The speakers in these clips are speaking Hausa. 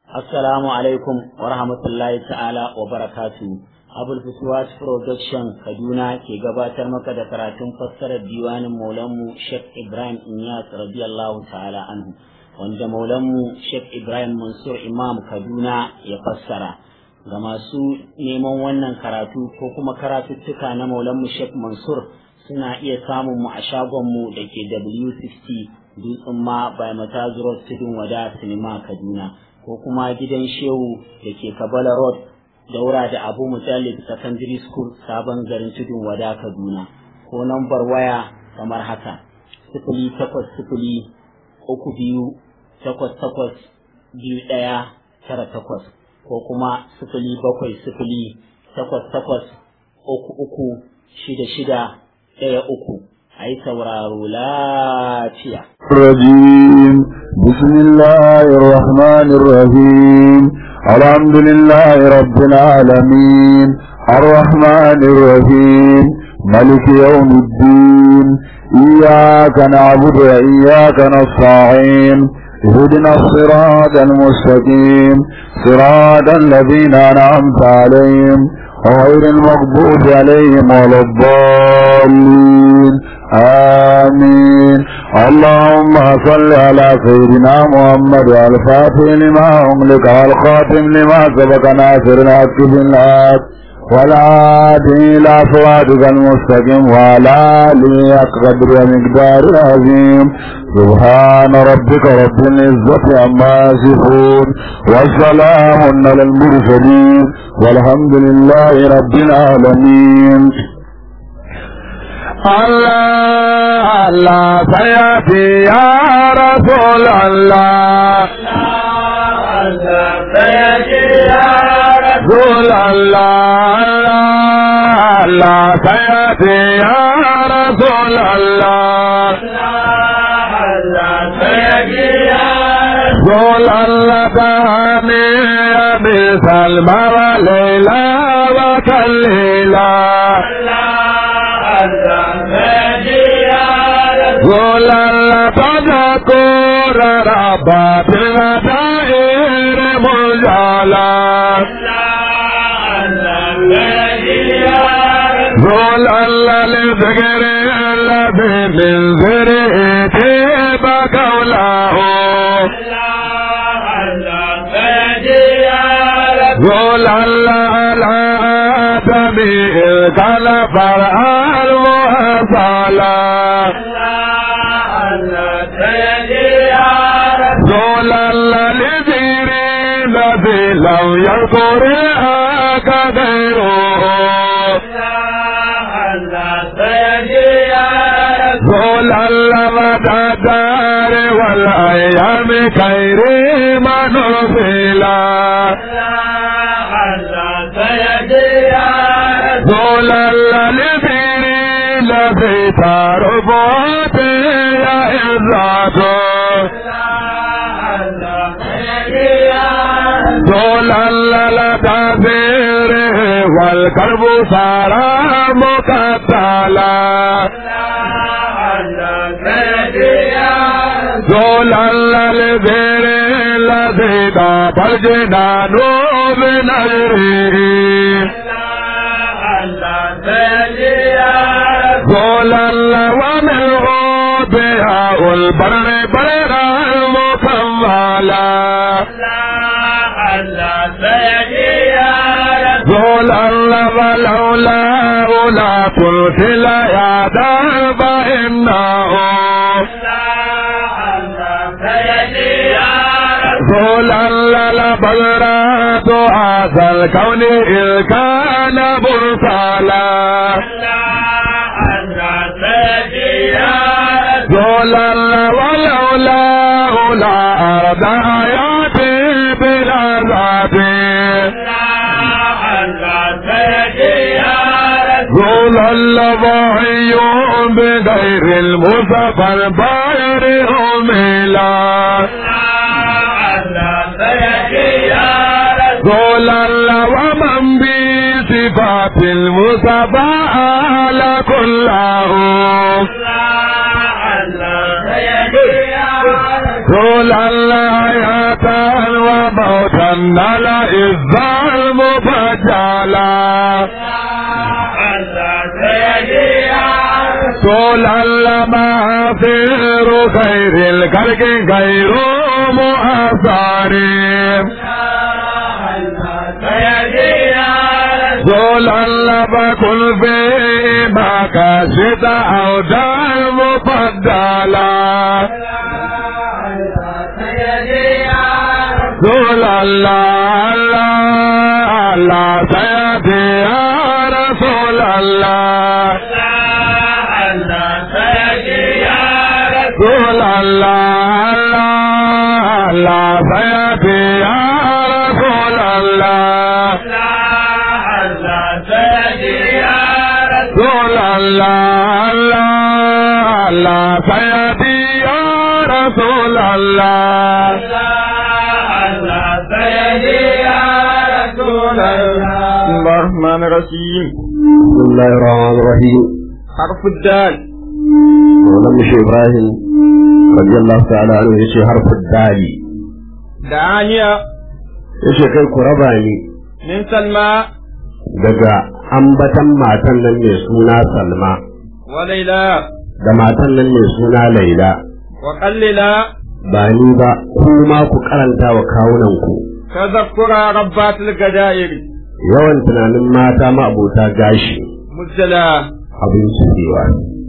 Assalamu alaikum wa rahmatullahi ta'ala wa barakatu. Abul Fuswat Production Kaduna ke gabatar maka da karatun fassarar diwanin Maulanmu Sheikh Ibrahim Inyas radiyallahu ta'ala anhu wanda Maulanmu Sheikh Ibrahim Mansur Imam Kaduna ya fassara. Ga masu neman wannan karatu ko kuma karatuttuka na Maulanmu Sheikh Mansur suna iya samun mu a shagonmu da ke W60 Dutsen ma by Matazu Road Tudun Wada Sinima Kaduna. ko kuma gidan shehu da ke kabala road daura da abu mutallib secondary school sabon garin tudun wada kaduna ko nambar waya kamar haka sifili takwas sifili uku biyu takwas takwas biyu ɗaya tara takwas ko kuma sifili bakwai sifili takwas takwas uku uku shida shida ɗaya uku a yi sauraro lafiya. الرجيم بسم الله الرحمن الرحيم الحمد لله رب العالمين الرحمن الرحيم ملك يوم الدين إياك نعبد وإياك نستعين اهدنا الصراط المستقيم صراط الذين أنعمت عليهم غير المغضوب عليهم ولا الضالين آمين اللهم صل على سيدنا محمد الفاتح لما أملك والخاتم لما سبق ناصر الحق بالحق والعادي إلى صراطك المستقيم وعلى آله قدر ومقدار عظيم سبحان ربك رب العزة عما يصفون والسلام على المرسلين والحمد لله رب العالمين الله الله سيأتي يا رسول الله الله سيأتي يا رسول الله الله سيأتي يا رسول الله الله سيأتي يا رسول الله تهاني أبي سلمى وليلى وكليلى الله سيأتي يا رسول الله تذكر ربات الغدائر مجالا رسول الله لذكر الذي من ذريته بقوله رسول الله على آدم إذ كان فرعا المحصلا رسول الله لذكر الذي لم يذكر غيره رسول الله مدى الدار والأيام كيريم نفلا رسول الله لذكر الذي تربط يا إذاته رسول الله لتذيره والقلب صار مقتلا رسول الله لذير الذي داب الجنان من أجره رسول الله ومنه بها البر بر المكملا رسول الله ولولا لا ترسل يا درب إنه رسول الله لبلرات هذا الكون إذ كان مرسلا رسول الله ولولا لا أرض حياتي بلا ذاتي رسول الله ضحي بغير المصطفى الباير أميلا رسول الله ومن بصفات المصطفى على كله رسول الله حياة وموتا نال إذا المبجلا طولا لما خير خير الخلق غير مؤثر طولا لما كل في ما كشت أو دار مفضلا رسول الله الله الله سيدي يا رسول الله رسول الله الله الله سيدي يا رسول الله رسول الله الله الله سيدي يا رسول الله الرحمن الرحيم بسم الله الرحمن الرحيم حرف الدال ولم يشي إبراهيم رضي الله تعالى عنه يشي حرف الدالي دعانية yace kai ku raba ni من سلمى daga ambatan matan nan mai suna Salma وليلى da matan nan mai suna Laila وقللا ba ni ba ku ma ku karanta wa kawunan ku تذكر ربات الجدائر yawan tunanin mata ma abota gashi مزلا abin cewa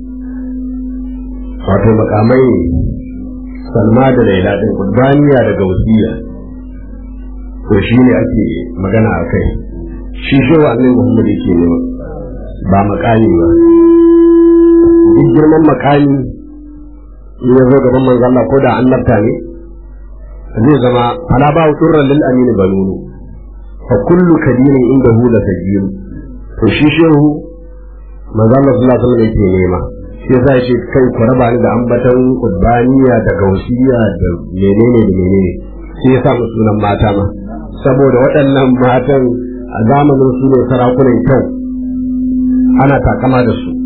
wato makamai ne Salma da Laila din kurbaniya da gausiya to shi ne ake magana a kai shi shi wa annabi Muhammad yake ne ba makami ba duk girman makami in ya zo gaban manzo Allah ko da annabta ne zai zama fala ba turran lil amin banunu fa kullu kadirin inda hu la tajir to shi shehu manzo Allah sallallahu alaihi wasallam yake nema shi yasa shi kai ku raba ni da ambatan qurbaniya da gausiya da menene da menene sai ya sa mu sunan mata ma saboda waɗannan matan a zamanin su ne sarakunan kyau ana takama da su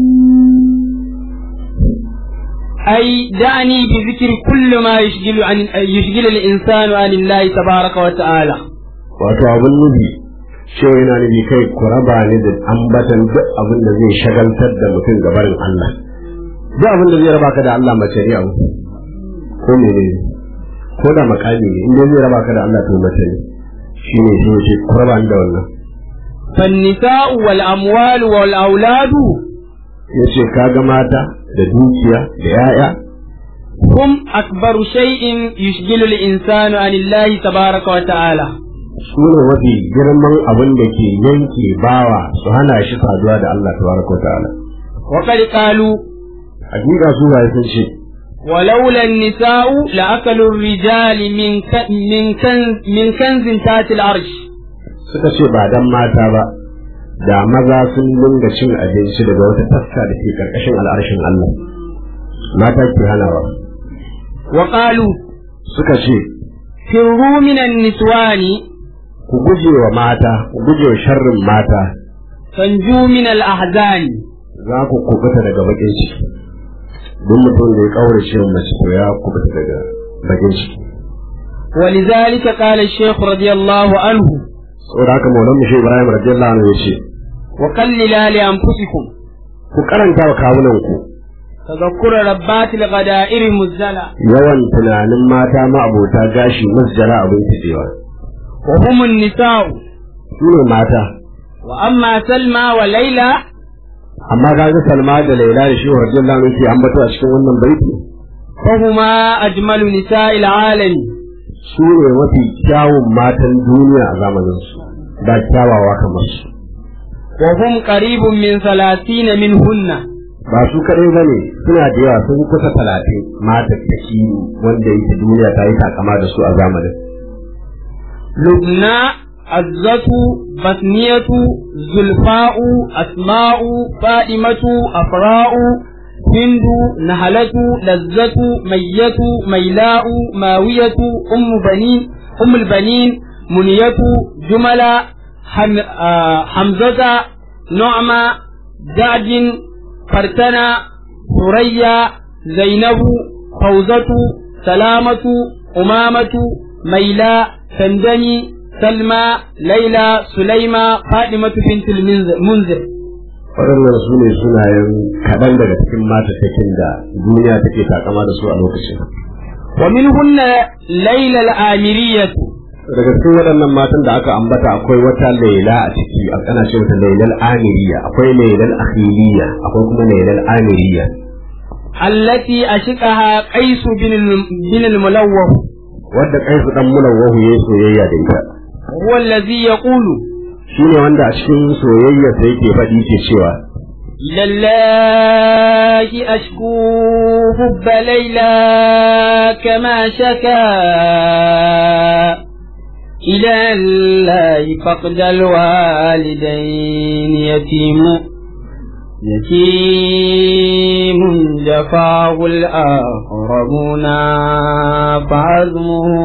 أي دعني بذكر كل ما يشغل عن يشغل الإنسان عن الله تبارك وتعالى wato abin nufi cewa yana nufi kai ku raba ni da ambatan duk abin da zai shagaltar da mutum gabarin Allah duk abin da zai raba ka da Allah mace ne abu ko mene ne ko da makami ne inda zai raba ka da Allah to mace ne shi ne shi ce ku raba ni da wannan فالنساء والأموال والأولاد ya ce ka ga mata da dukiya da ya'ya هم أكبر شيء يشغل الإنسان عن الله تبارك وتعالى su ne mafi girman abin da ke yanke bawa su hana shi saduwa da Allah tabaraka wa ta'ala وقد قالوا hakika su ba sun ce ولولا النساء لأكلوا الرجال من ك... من كنز من كنز تحت العرش suka ce ba dan mata ba da maza sun dinga cin abinci daga wata taska da ke karkashin al'arshin Allah mata ke hanawa وقالوا suka ce فروا من النسوان ku guje wa mata ku guje wa sharrin mata فانجوا من الأحزان za ku kubuta daga bakin ciki duk mutum da ya kaurace wa mace to ya kubuta daga bakin ciki ولذلك قال الشيخ رضي الله عنه saboda haka maulan shi Ibrahim radiyallahu anhu yace وقللا لأنفسكم ku karanta wa kawunan ku تذكر ربات الغدائر مزلة yawan tunanin mata ma abota gashi masjara abin kidewa وهم النساء su ne mata وأما سلمى وليلى amma ga ga Salma da Laila da shi radiyallahu anhu ke ambato a cikin wannan baiti فهما أجمل نساء العالم su ne mafi kyawun matan duniya a zamanin su ba kyawawa kamar su وهم قريب من ثلاثين منهن ba su kadai bane suna da yawa sun kusa talatin mata taki wanda yake duniya ta yi takama da su a zamanin لبنى عزة بثنية زلفاء أسماء فاطمة أفراء هند نهلة لذة مية ميلاء ماوية أم بنين أم البنين منية جملة حم آه حمزة نعمة جعد فرتنة ثريا زينب فوزة سلامة أمامة ميلاء تندمي سلمى ليلى سليمة فاطمة بنت المنذر waɗannan su ne sunayen kaɗan daga cikin matattakin da duniya take takama da su a lokacin ومنهن ليلى الآمرية daga cikin waɗannan matan da aka ambata akwai wata laila a ciki a ana ce mata lailal amiriya akwai lailal akhiliya akwai kuma lailal amiriya التي أشقها قيس بن الم- بن الملوه wadda kaisu dan mulawwahu yayi soyayya da ita هو الذي يقول shine wanda a cikin soyayya sai yake faɗi ke cewa إلى الله أشكو حب ليلى كما شكا إلى الله فقد الوالدين يتيم يتيم جفاه الآخرون فعزمه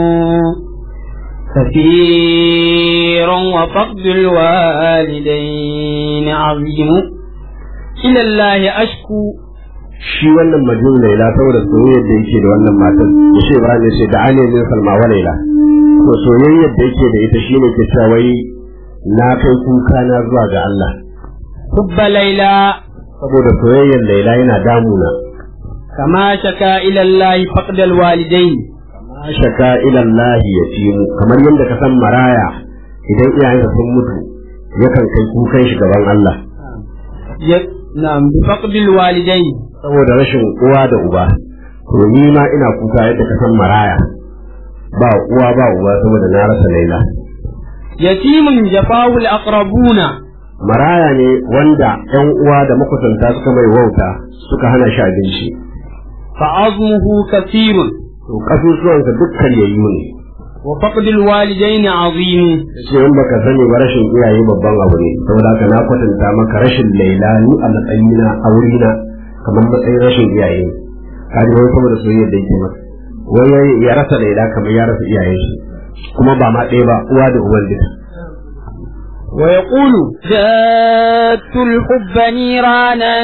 كثير وفقد الوالدين عظيم إلى الله أشكو shi wannan majnun laila saboda soyayyar da yake da wannan matar da shi Ibrahim ya ce da ani min salma wa laila to soyayyar da yake da ita shine ke cewa wai na kai kuka na zuwa ga Allah حب ليلى saboda soyayyar laila yana damuna كما شكا إلى الله فقد الوالدين ma shaka ila Allah yatimu kamar yadda ka san maraya idan iyayensa sun mutu yakan kai kukan shi gaban Allah ي- نعم بفقد الوالدين saboda rashin uwa da uba to ni ma ina kuka yadda ka san maraya ba uwa ba uba saboda na rasa laila يتيم جفاه الأقربون maraya ne wanda ‘yan uwa da makusanta suka mai wauta suka hana shi abinci, فعظمه كثير to ƙasusuwansa dukkan yayyu ne, وفقد الوالدين عظيم sai in baka sani ba rashin iyaye babban abu ne, saboda haka na kwatanta maka rashin laila ni a matsayina a wurina kamar matsayin rashin iyaye ne. Ka ji wani saboda soyayyar da yake masa. Wai ya- ya rasa laila kamar ya rasa iyayen shi, kuma ba ma ɗaya ba uwa da uban duka. ويقول جاءت الحب نيرانا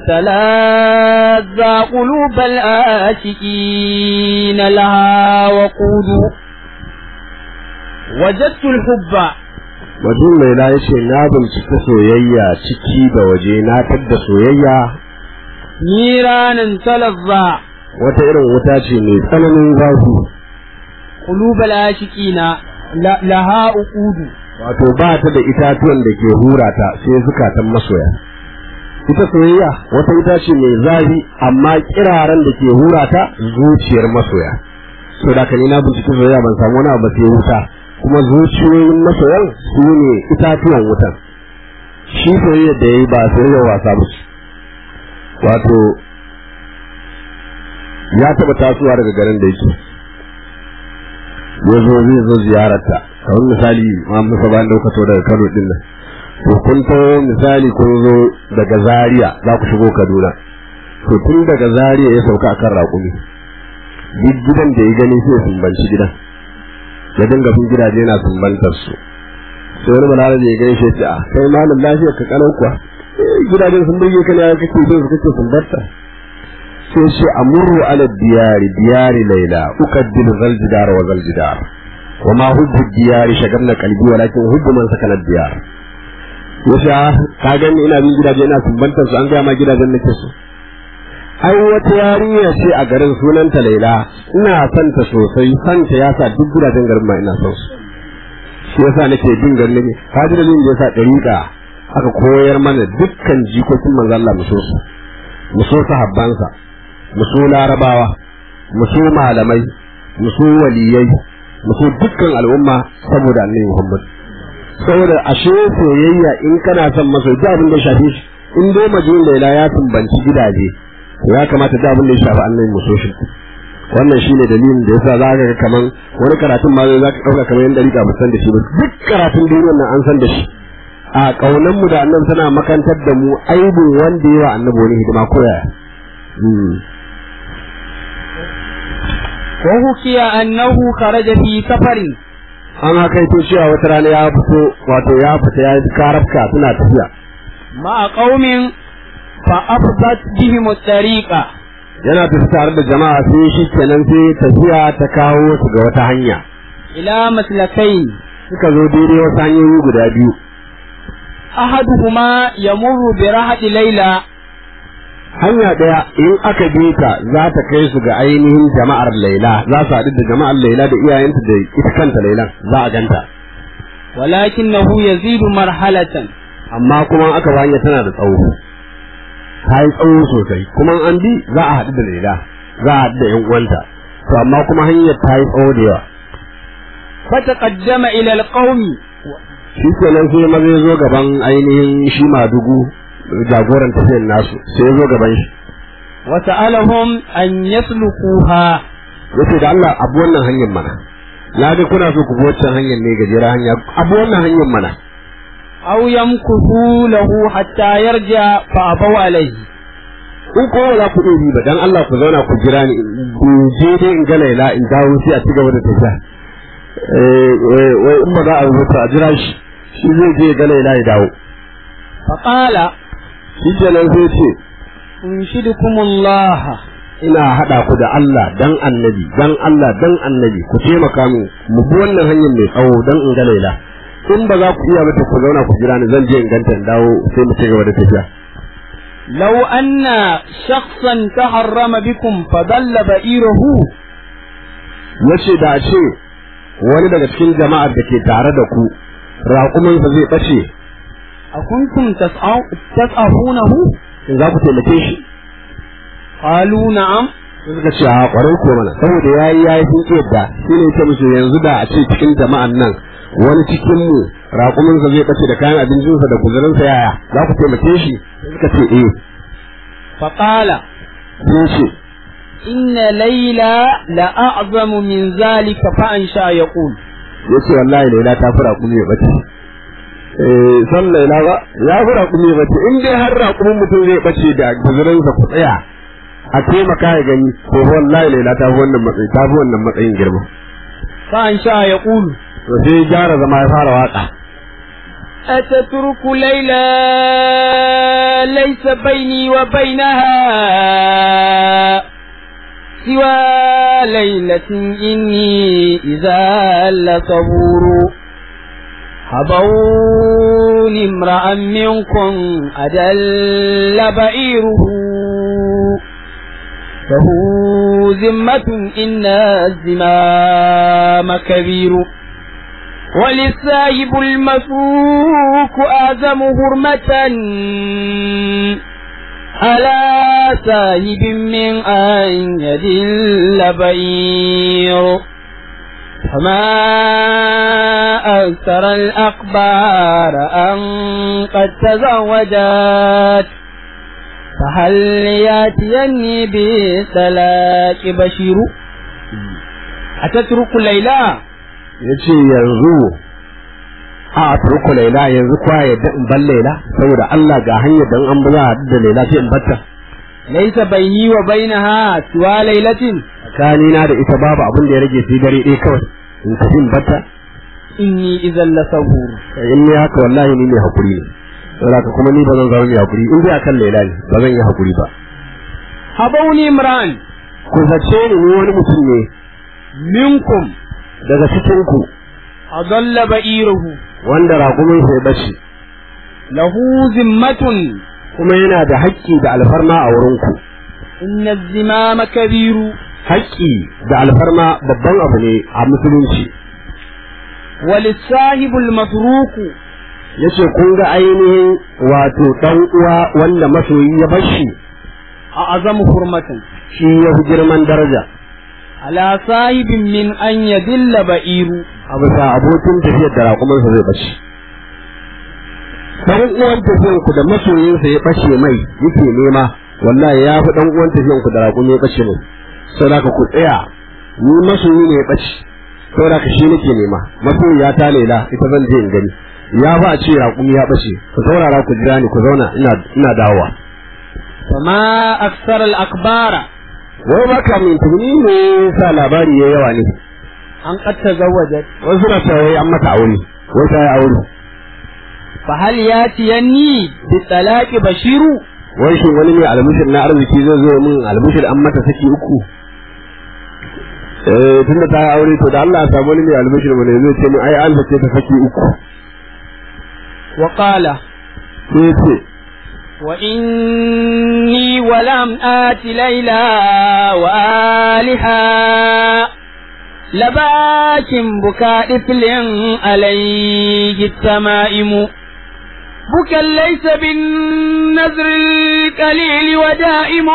تلاذى قلوب الآشكين لها وقود وجدت الحب Wajen laila ya ce na bincika soyayya ciki da waje na tadda soyayya نيرانا تلظى wata irin wuta ce mai tsananin zafi قلوب الآشكين ل- لها وقود wato ba ta da itatuwan da ke hura ta sai zukatan masoya ita soyayya wata ita ce mai zafi amma kiraren da ke hura ta zuciyar masoya so da ni na binciki soyayya ban samu wani abu ba sai wuta kuma zuciyoyin masoyan su ne itatuwan wutan shi soyayya da yayi ba soyayya wasa ba ce wato ya taɓa tasowa daga garin da yake ya zo zai zo ziyararta kamar misali ma musa bayan daukato daga kano din nan to kun to misali kun zo daga zaria za ku shigo kaduna to tun daga zaria ya sauka akan raƙumi duk gidan da ya gani sai ya sumbanci gidan ya dinga bin gidaje yana sumbantar su sai wani balarabe ya gani shi ya ce a kai malam lafiya ka kalau kuwa "Eh, gidajen sun burge ka ne ya kake so su kake sumbarta sai ce amurru ala diyari diyari laila ukaddilu zal jidar wa zal jidar wa ma hubbu diyari shagarna qalbi walakin hubbu man sakana diyar yace ah, ka gani ina bin gidaje ina sumbantar su an ga ma gidajen nake so ai wata yarinya ce a garin sunanta laila ina son ta sosai son ta yasa duk gidajen garin ma ina son su shi yasa nake bin garin ne ka ji dalilin da yasa dariƙa aka koyar mana dukkan jikokin manzo Allah mu so su mu so sahabbansa mu so larabawa mu so malamai mu so waliyai mu so dukkan al'umma saboda annabi Muhammad saboda ashe soyayya in kana son masa da abin da ya shafe shi in dai majnun laila ya tumbanci gidaje to ya kamata da abin da ya shafi annabi mu so shi wannan shine dalilin da yasa za ka ga kaman wani karatun ma za ka dauka kamar yanda rika ba san da shi ba duk karatun duniyar nan an san da shi a kaunan mu da annabi tana makantar da mu aibin wanda yawa annabi wani hidima ko yaya وحكي أنه خرج في سفر an haka ito cewa wata rana ya fito wato ya fita ya yi karafka suna tafiya مع قوم فأفضت بهم الطريقة yana tafi tare da jama'a sai shi kenan sai tafiya ta kawo su ga wata hanya إلى مسلكين suka zo daidai wasu hanyoyi guda biyu أحدهما يمر برهط ليلى hanya ɗaya in aka bi ta za ta kai su ga ainihin jama'ar laila za su haɗu da jama'ar laila da iyayenta da ita kanta lailan za a ganta ولكنه يزيد مرحلة amma kuma aka ba hanya tana da tsawo ta yi tsawo sosai kuma an bi za a haɗu da laila za a haɗu da yan uwanta to amma kuma hanyar ta yi tsawo da yawa فتقدم إلى القوم shi kenan sai maza ya zo gaban ainihin shi madugu jagoran tafiyar nasu sai ya zo gaban shi وسألهم أن يسلكوها yace da Allah abu wannan hanyar mana na ga kuna so ku bi wancan hanyar ne gajera hanya abu wannan hanyar mana أو يمكثوا له حتى يرجع فأبوا عليه in ko ba za ku iya bi ba dan Allah ku zauna ku jira ni in je dai in ga Laila in dawo sai a ci gaba da tafiya eh wai wai in ba za a rubuta a jira shi shi zai je ya ga Laila ya dawo فقال shi kenan sai ce أنشدكم الله ina haɗa ku da Allah dan annabi dan Allah dan annabi ku taimaka min mu bi wannan hanyar mai tsawo dan in ga Laila in ba za ku iya ba to ku zauna ku jira ni zan je in ganta in dawo sai mu ci gaba da tafiya لو أن شخصا تحرم بكم فضل بئيره yace da a ce wani daga cikin jama'ar da ke tare da ku raƙumansa zai ɓace أكنتم تسعو- تسعفونه in za ku taimake shi قالوا نعم sai suka ce a ƙwarai ko mana saboda ya yi ya yi sun yadda shi ne ta musu yanzu da a ce cikin jama'an nan wani cikin mu raƙuminsa zai ɓace da kayan abincinsa da guzurinsa yaya za ku taimake shi sai suka ce eh فقال sai ce إن ليلى لأعظم من ذلك فأنشأ يقول ya ce wallahi laila ta fi raƙumi ya ɓace eh san laila ba ya fi raƙumi ya ɓace in dai har raƙumin mutum zai ɓace da guzurinsa ku tsaya a taimaka ya gani ko wallahi laila ta fi wannan matsayi ta fi wannan matsayin girma فأنشأ يقول to sai ya gyara zama ya fara waka أتترك ليلى ليس بيني وبينها سوى ليلة إني إذا لصبور هبوني امرأ منكم أدل بئيره له ذمة إن الزمام كبير وللسايب المسوك أعظم هرمة على سايب من أن يدل بئير فما أكثر الأخبار أن قد تزوجت فهل ياتيني بسلاك بشير أتترك ليلى ya ce yanzu a turku laila yanzu kwa yadda in ban laila saboda Allah ga hanyar dan an ba za a haɗu da laila sai in batta ليس بيني وبينها سوى ليلة tsakanina da ita babu abin da ya rage sai dare ɗaya kawai in tafi in batta إني إذا لصبور in ne haka wallahi ni mai hakuri ne saboda haka kuma ni ba zan zama mai hakuri in dai akan laila ne ba zan yi hakuri ba هبوني امرأ ku zace ni ni wani mutum ne منكم daga cikin ku أضل بئيره wanda raƙumin sai bace له ذمة kuma yana da haƙƙi da alfarma a wurin ku إن الزمام كبير haƙƙi da alfarma babban abu ne a musulunci وللصاحب المتروك yace kun ga ainihin wato dan uwa wanda masoyi ya bashi أعظم حرمة shi ya fi girman daraja على صاحب من أن يدل بئير a bisa abokin tafiyar da raƙumansa zai bace dan uwan tafiyan ku da masoyinsa ya bace mai yake nema wallahi ya fi dan uwan tafiyan ku da raƙumi ya bace mai saboda ku tsaya ni masoyi ne ya bace saboda ka shi nake nema masoyiya ta lela ita zan je in gani ya ba a ce raƙumi ya bace ku saurara ku jira ni ku zauna ina ina dawowa وما أكثر الأخبار wai ba ka min tuni ne sa labari ya yawa ne أن قد تزوجت wasu na cewa wai an mata aure wai ta yi aure فهل ياتيني بالطلاق بشير wai shin wani mai albishir na arziki zai zo min albishir an mata saki uku eh tunda ta yi aure to da Allah ya samu wani mai albishir mu ne zai ce ni ai an zace ta saki uku وقال sai ya ce وإني ولم آت ليلى وآلها لباك بكاء طفل عليه التمائم بكى ليس بالنذر القليل ودائم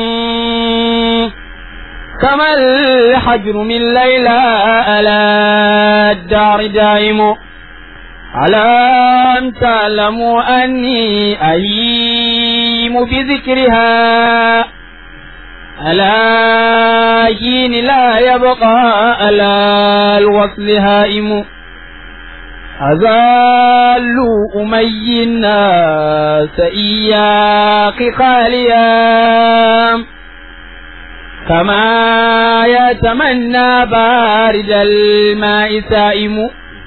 كما الحجر من ليلى على الدار دائم على أن تعلموا أني أهيم بذكرها على حين لا يبقى على الوصل هائم أزال أمي الناس إياك خاليا كما يتمنى بارد الماء سائم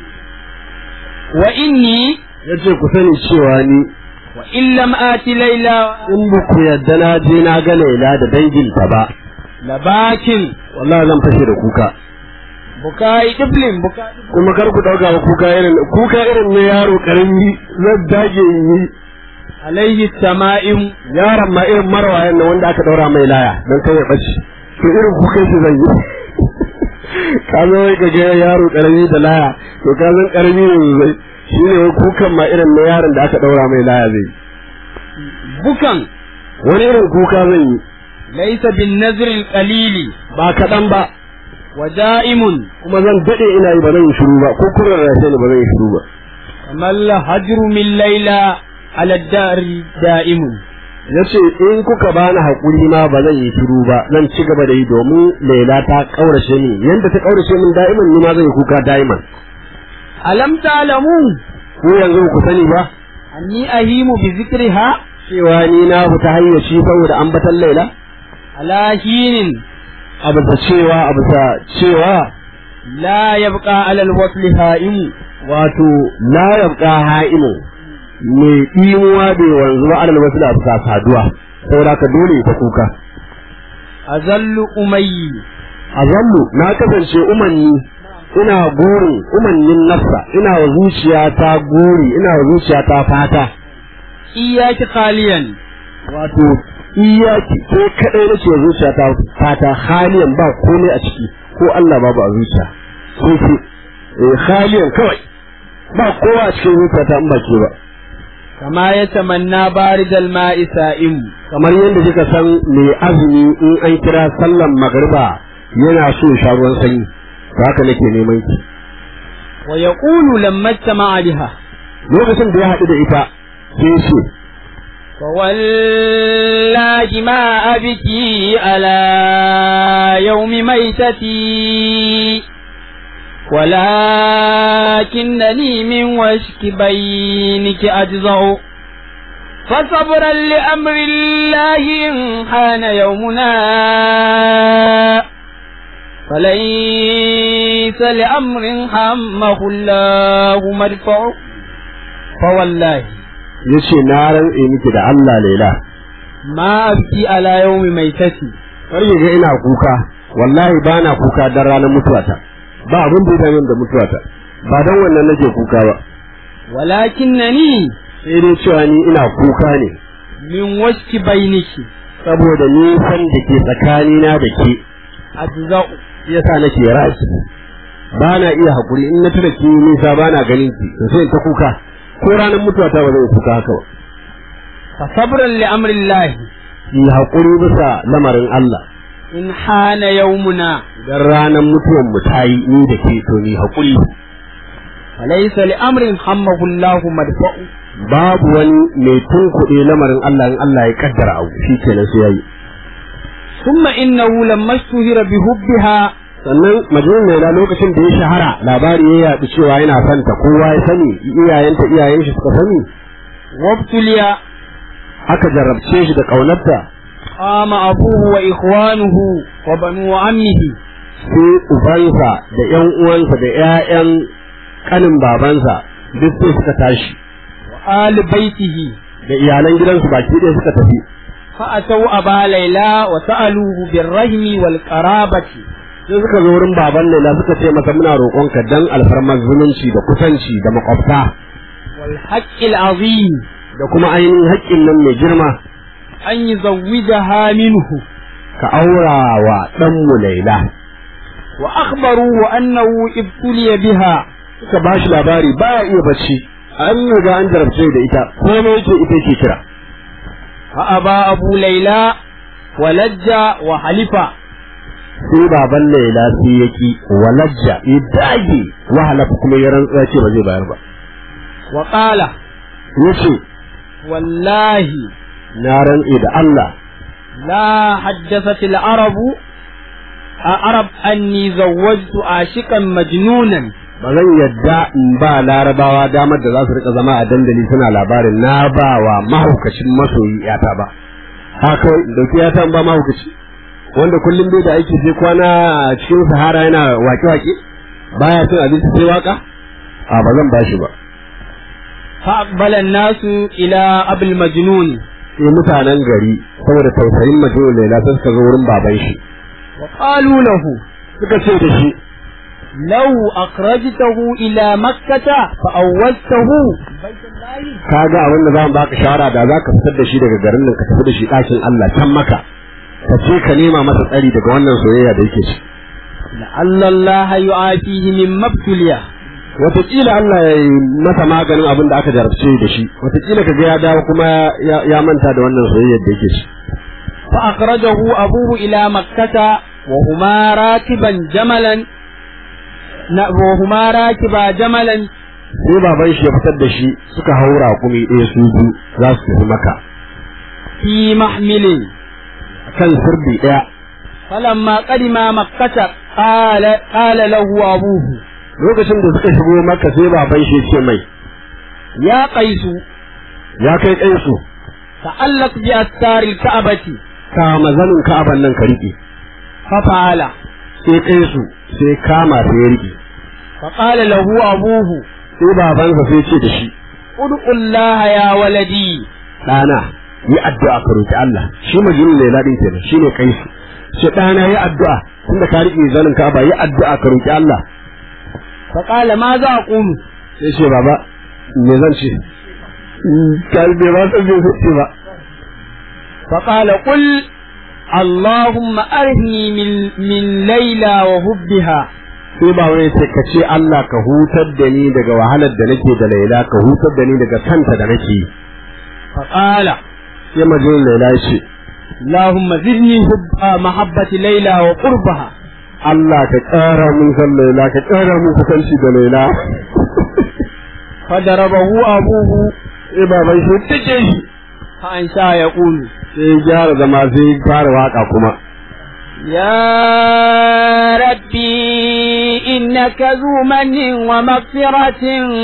وإني ya ce ku sani cewa ni وإن لم آت ليلى in ba ku yadda na je na ga Laila da danginta ba لباكن wallahi zan fashe da kuka بكاء طفل بكاء kuma kar ku dauka ba kuka irin kuka irin na yaro karami zan dage in yi عليه التمائم yaron ma irin marwayan nan wanda aka daura mai laya don kai ya bace to irin kukan shi zan yi ka zo wai ka ga yaro karami da laya to ka zan karami ne zai shi ne wai kukan ma irin na yaron da aka daura mai laya zai بكا wani irin kuka zan yi ليس بالنذر القليل ba kaɗan ba ودائم kuma zan daɗe ina yi ba zan yi shiru ba ko kurar rashe ne ba zan yi shiru ba كما الهجر من ليلى على الدار دائم ya ce in kuka bani haƙuri ma ba zan yi shiru ba zan ci gaba da yi domin laila ta ƙaurace ni yanda ta ƙaurace min da'iman ni ma zan yi kuka da'iman ألم تعلموا ko yanzu ku sani ba أني أهيم بذكرها cewa ni na fita hayyaci saboda ambatan laila على حين a bisa cewa a bisa cewa لا يبقى على الوصل هائم wato la yabqa ha'imu mai imuwa bai wanzu ba alal wasu da bisa saduwa saboda ka dole ta kuka أذل أمي azallu na kasance umanni ina burin umannin nafsa ina wa zuciya ta guri ina wa zuciya ta fata إياك خاليا wato iyaki ko kadai nake wa zuciya ta fata haliyan ba komai a ciki ko Allah babu a zuciya ko ki eh haliyan kawai ba kowa a cikin zuciya ta in ba ke ba كما يتمنى بارد الماء سائم kamar yadda kika san mai azumi in an kira sallan magriba yana so ya sha ruwan sanyi to haka nake neman ki ويقول لما اجتمع بها lokacin da ya haɗu da ita sai ya ce فوالله ما أبكي على يوم ميتتي ولكنني من وشك بينك أجزع فصبرا لأمر الله إن حان يومنا فليس لأمر همه الله مرفع فوالله ya ce na rantse miki da Allah laila ما أبكي على يوم ميتتي kar ki ga ina kuka wallahi ba na kuka dan ranar mutuwata ba abin da ya dame da mutuwata ba dan wannan nake kuka ba ولكنني sai dai cewa ni ina kuka ne من وشك بينك saboda nisan da ke tsakanina da ke أجزاء yasa nake raki ba na iya haƙuri in na tura ki nisa ba na ganin ki to sai in ta kuka ko ranar mutuwata ba zai kuka haka ba فصبرا لأمر الله ki haƙuri bisa lamarin Allah إن حان يومنا idan ranar mutuwan mu ta yi ni da ke to ni haƙuri فليس لأمر همه الله مدفع babu wani mai tunkuɗe lamarin Allah in Allah ya kaddara abu shi kenan sai yayi ثم إنه لما اشتهر بحبها sannan majnun laila lokacin da ya shahara labari ya yaɗu cewa yana santa kowa ya sani iyayenta iyayen shi suka sani وابتلي aka jarrabce shi da ƙaunarta قام أبوه وإخوانه وبنو عمه sai ubansa da ƴan uwansa da ƴaƴan kanin babansa duk sai suka tashi وآل بيته da iyalan gidansu baki ɗaya suka tafi فأتوا أبا ليلى وسألوه بالرحم والقرابة sai suka zo wurin baban Laila suka ce masa muna roƙonka dan alfarmar zumunci da kusanci da makwabta wal haqqil azim da kuma ainihin haƙƙin nan mai girma an yuzawwijaha minhu ka aura wa ɗanmu Laila wa akhbaruhu annahu ibtuliya biha suka ba shi labari baya iya bacci an riga an jarabce da ita komai yake ita ke kira fa aba abu laila wa lajja wa halifa sai baban Laila sai ya ki walajja ya dage wahala kuma ya rantsa ce ba zai bayar ba wa qala yace wallahi na rantse da Allah لا حدثت العرب عرب أني زوجت عاشقا مجنونا ba zan yadda in ba larabawa damar da za su rika zama a dandali suna labarin na ba wa mahaukacin masoyi yata ba haka in dauki yata in ba mahaukaci wanda kullum bai da aiki sai kwana a cikin sahara yana wake-wake baya cin abinci sai waka a ba zan bashi ba فأقبل الناس إلى أبي المجنون sai mutanen gari saboda tausayin majnun laila sai suka zo wurin baban shi وقالوا له suka ce da shi لو أخرجته إلى مكة فأوزته kaga abin da zamu baka shawara da zaka fitar da shi daga garin nan ka tafi da shi ɗakin Allah can maka ka ce ka nema masa tsari daga wannan soyayya da yake ci لعل الله يعافيه مما ابتلي wataƙila Allah ya yi masa maganin abin da aka jarabce da shi wataƙila ka ga ya dawo kuma ya ya manta da wannan soyayyar da yake ci فأخرجه أبوه إلى مكة وهما راكبا جملا ن- وهما راكبا جملا sai baban shi ya fitar da shi suka haura kumi ɗaya su biyu za su tafi maka في محمل kan sirdi ɗaya فلما قدم مكة قال قال له أبوه lokacin da suka shigo maka sai baban shi ya ce mai يا قيس ya kai kaisu تعلق بأستار الكعبة kama zanin ka'aban nan ka riƙe ففعل sai kaisu sai kama sai ya riƙe فقال له أبوه sai babansa sai ce da shi ادعو الله يا ولدي ɗana yi addu'a ka roki Allah shi majnun ne ladin kenan shine kaisu sai ɗana yi addu'a tunda ka riƙe zanin ka'aba yi addu'a ka roki Allah فقال ماذا أقول sai ce baba me zan ce kai bai ba san bai ce ba فقال قل اللهم أرهني من, من ليلى وهبها sai ba wai ce ka ce Allah ka hutar da ni daga wahalar da nake da Laila ka hutar da ni daga kanta da nake yi فقال sai majnun Laila ya ce اللهم زدني حب آه، محبة ليلى وقربها Allah ka ƙara mun san Laila ka ƙara mun kusanci da Laila فضربه أبوه sai baban shi take shi فأنشأ يقول sai ya gyara zama sai ya fara waka kuma يا ربي إنك ذو من ومغفرة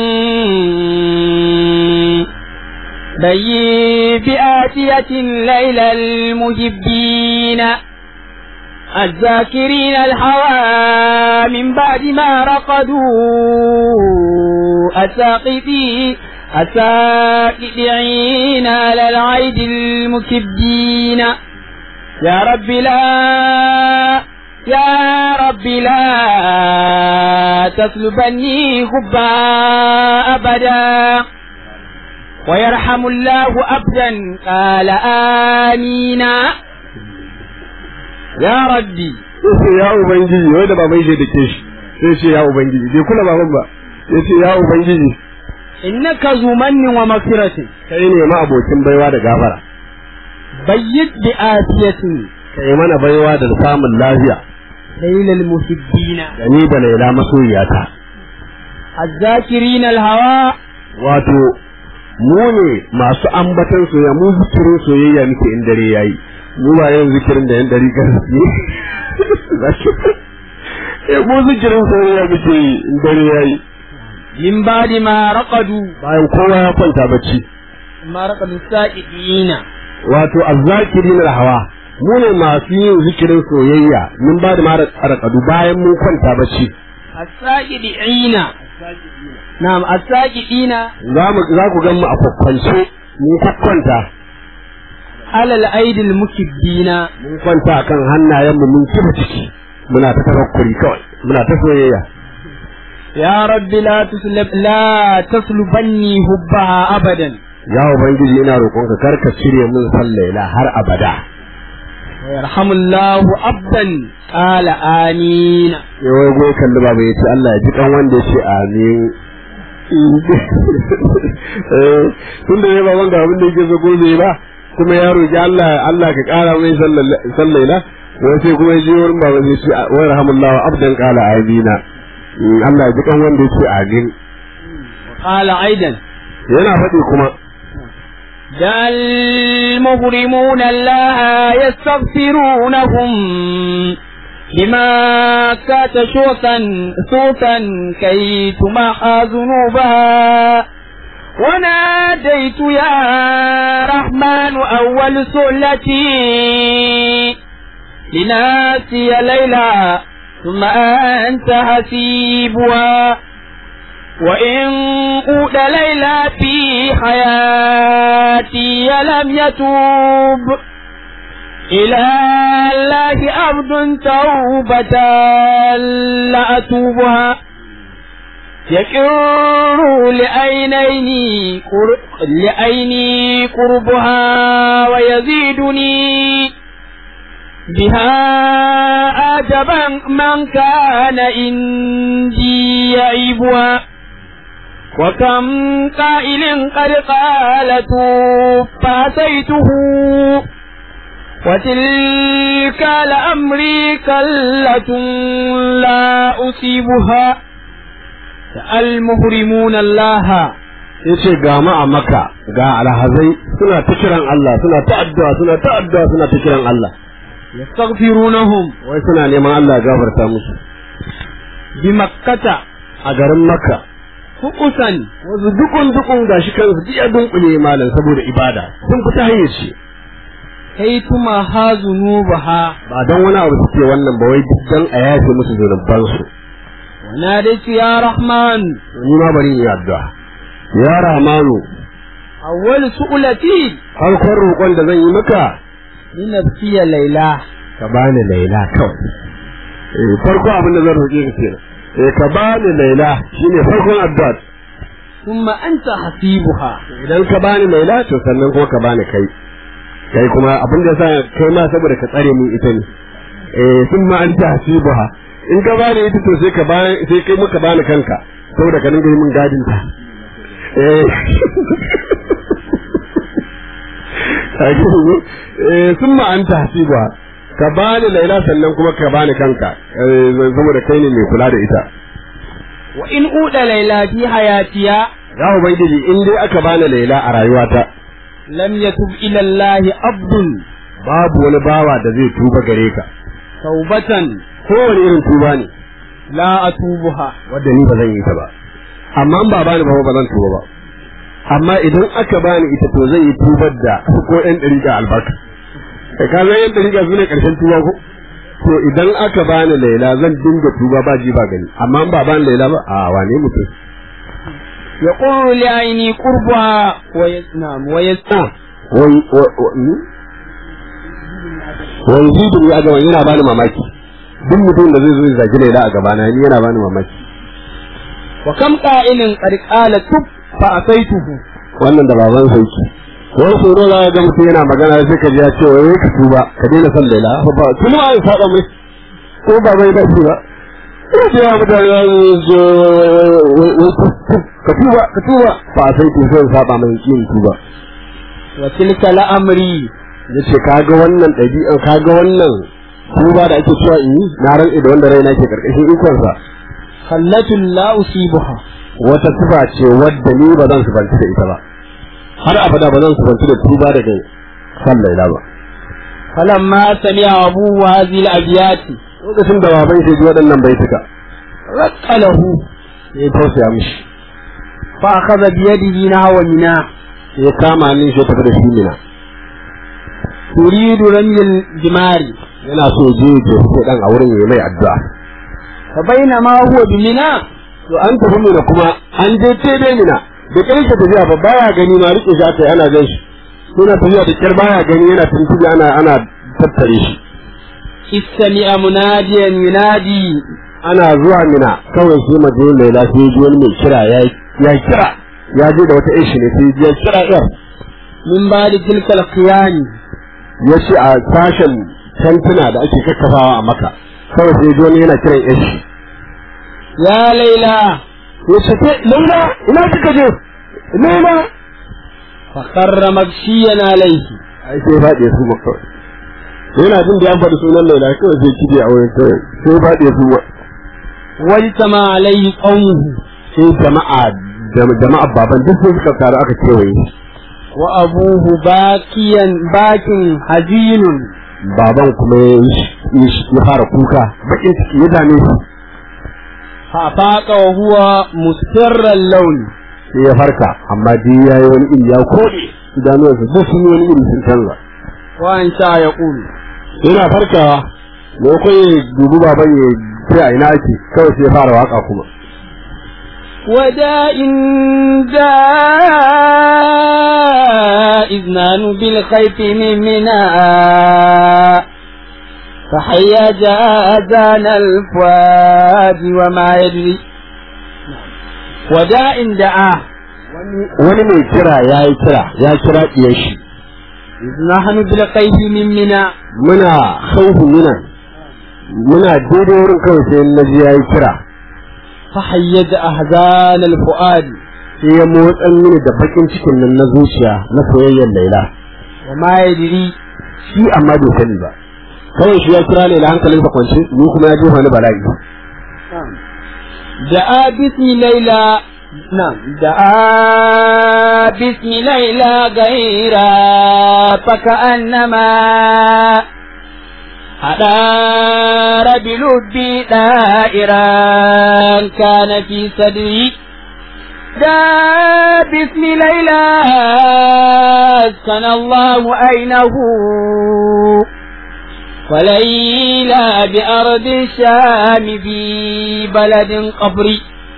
بي بآتية الليل المجبين الذاكرين الحوى من بعد ما رقدوا الساقطين الساقطين على العيد المكبين يا رب لا يا رب لا تسلبني حبا أبدا ويرحم الله أبدا قال آمين يا ربي sai ya ubangiji wai da baban shi da ke shi sai ce ya ubangiji bai kula baban ba sai ce ya ubangiji إنك ذو من ومغفرة kai ne ma abokin baiwa da gafara بيت بآتية kai mana baiwa da samun lafiya ليل المحبين da ni da Laila masoyiyata الذاكرين الهوى wato mu ne masu ambatan soyayya mu zikirin soyayya muke in dare yayi mu ba yin zikirin da yan dari gaske eh mu zikirin soyayya muke yi in dare yayi من بعد ما رقدوا bayan kowa ya kwanta bacci ما رقدوا السائقين wato azzakirin hawa mu ne masu yin zikirin soyayya mun ba da mara tsarkadu bayan mun kwanta bacci الساجدين نعم الساجدين za mu za ku gan mu a kwakwance mun kwakwanta على الأيدي المكبين mun kwanta kan hannayen mu mun kiba ciki muna ta tafakkuri kawai muna ta soyayya يا رب لا تسلب لا تسلبني حبها أبدا ya ubangiji ina roƙonka kar ka cire min san laila har abada ويرحم الله عبدا قال آمين ya wai goyi kalli baba ya ce Allah ya ji kan wanda ya ce amin Eh, tun da ya ba wanda abin da yake so gobe ba kuma ya roƙi Allah Allah ka ƙara mai san laila wai sai kuma ya je wurin baba ya ce wai rahamullahu abdan qala amina Mm, Allah ya ji kan wanda ya ce amin قال أيضا yana faɗi kuma دع المغرمون الله يستغفرونهم بما كات شوطا صوتا كي تمحى ذنوبها وناديت يا رحمن أول سؤلتي لناسي ليلى ثم أنت حسيبها وإن قود ليلى في حياتي لم يتوب إلى الله عبد توبة لأتوبها يكر لعينيني قر... لعيني قربها ويزيدني بها عجبا من كان عندي يعيبها وكم قائل قد قالت فأتيته وتلك لأمري كلة لا أصيبها المهرمون الله ya ce ga mu a maka ga alhazai suna ta kiran Allah suna ta addu'a suna ta addu'a suna ta kiran Allah يستغفرونهم wai suna neman Allah ya gafarta musu بمكة a garin Makka فقسا wasu dukun dukun gashi kansu duk ya dunkule malam saboda ibada sun fita hanyar ce كي تمحى ذنوبها ba don wani abu suke wannan ba wai duk dan a yafe musu zunuban su وناديت يا رحمن ni ma bari in yi addu'a ya Rahmanu أول سؤلتي farkon roƙon da zan yi maka لنبكي ليلى ka bani Laila kawai eh farko abin da zan roƙe ka kenan eh ka bani Laila shine farkon addu'a ثم أنت حسيبها idan ka bani Laila to sannan kuma ka bani kai kai kuma abin da sa kai ma saboda ka tsare min ita ne eh sun ma anta hasibuha in ka bani ita to sai ka bani sai kai muka bani kanka saboda ka dinga yi min gadin ta eh eh sun ma anta hasibuha ka bani Laila sannan kuma ka bani kanka eh saboda kai ne mai kula da ita وإن أود ليلى في حياتها ya ubangiji in dai aka bani Laila a rayuwata لم يتب إلى الله عبد babu wani bawa da zai tuba gare ka توبة kowane irin tuba ne لا أتوبها wadda ni ba zan yi ta ba amma in ba bani ba ba zan tuba ba amma idan aka bani ita to zan yi tubar da ko ɗan ɗariƙa albarka kai ka san yan ɗariƙa su ne ƙarshen tuba ko to idan aka bani laila zan dinga tuba ba ji ba gani amma in ba bani laila ba a wane mutum يقول لعيني قربها ويسنام ويسنام wai wai zidu ne a gaban yana bani mamaki duk mutum da zai zo ya zagi laila a gabana ni yana bani mamaki وكم قائل قد قال تب فأتيته wannan da baban sa yake wani tsoro za ga mutum yana magana sai ka ji ya ce wai ka tuba ka daina son laila ba kuma an saba mai ko ba bai da shi ba ina ce ya mutane za su zo ka tuba ka tuba ba sai ku sai saba mai yin tuba وتلك لأمري yace kaga wannan ɗabi'an kaga wannan tuba da ake cewa in yi na rantsi da wanda raina ke karkashin ikonsa خلة لا أصيبها wata tuba ce wadda ni ba zan subanci da ita ba har abada ba zan subanci da tuba daga san laila ba فلما سمع أبوه هذه الأبيات lokacin da baban shi ji waɗannan baituka رق له ya tausaya mishi فأخذ بيده نحو منى ya kama hannun shi ya tafi da shi mina تريد رمي الجمار yana so je ya je sai dan a wurin ya mai addu'a فبينما هو بمنى to an tafi mina kuma an je tebe mina da karshe tafiya ba baya gani ma rike shi aka yi ana gan shi suna tafiya da kyar baya gani yana tuntuɓe ana ana tattare shi استمع مناديا ينادي ana zuwa mina kawai sai maje mai lafiya ji wani mai kira ya ya kira ya je da wata ishi ne sai ya kira yar من بعد تلك القيام ya ce a sashen tantuna da ake kakkafawa a maka kawai sai ji wani yana kiran ishi يا ليلى ya ce ke laila ina kika je laila فخر مغشيا عليه ai sai faɗi su ma kawai yana jin da an faɗi sunan laila kawai sai kije a wurin kawai sai faɗi su ma واجتمع عليه قومه sai jama'a da- jama'a baban duk sai suka taru aka kewaye shi وأبوه باكيا باك حزين baban kuma ya yi- ya shi- ya fara kuka bakin ciki ya dame shi فأفاق وهو مسر اللون sai ya farka amma dai ya yi wani iri ya kode idanuwansa duk sun yi wani iri sun canza وأنشأ يقول yana farkawa maimakon ya dubi baban ya ce a ina ake kawai sai ya fara waka kuma وداء داء إذنان بالخيف من مناء فحيا جازان الفؤاد وما يدري وداء دعاه wani mai kira ya yi kira ya kira ɗiyar shi إذ نحن بالخيف من مناء muna khaufu minan muna daidai wurin kawai sai na ji ya yi kira فحيج أحزان الفؤاد sai ya motsan mini da bakin cikin nan na zuciya na soyayyar laila وما يدري shi amma bai sani ba kawai shi ya kira ne da hankalinsa kwance ni kuma ya jefa ni bala'i دعا باسم ليلى نعم دعا باسم ليلى غيرا فكأنما أدار بلبي دائرا كان في صدري دعا باسم ليلى أسكن الله عينه وليلى بأرض الشام في بلد قبري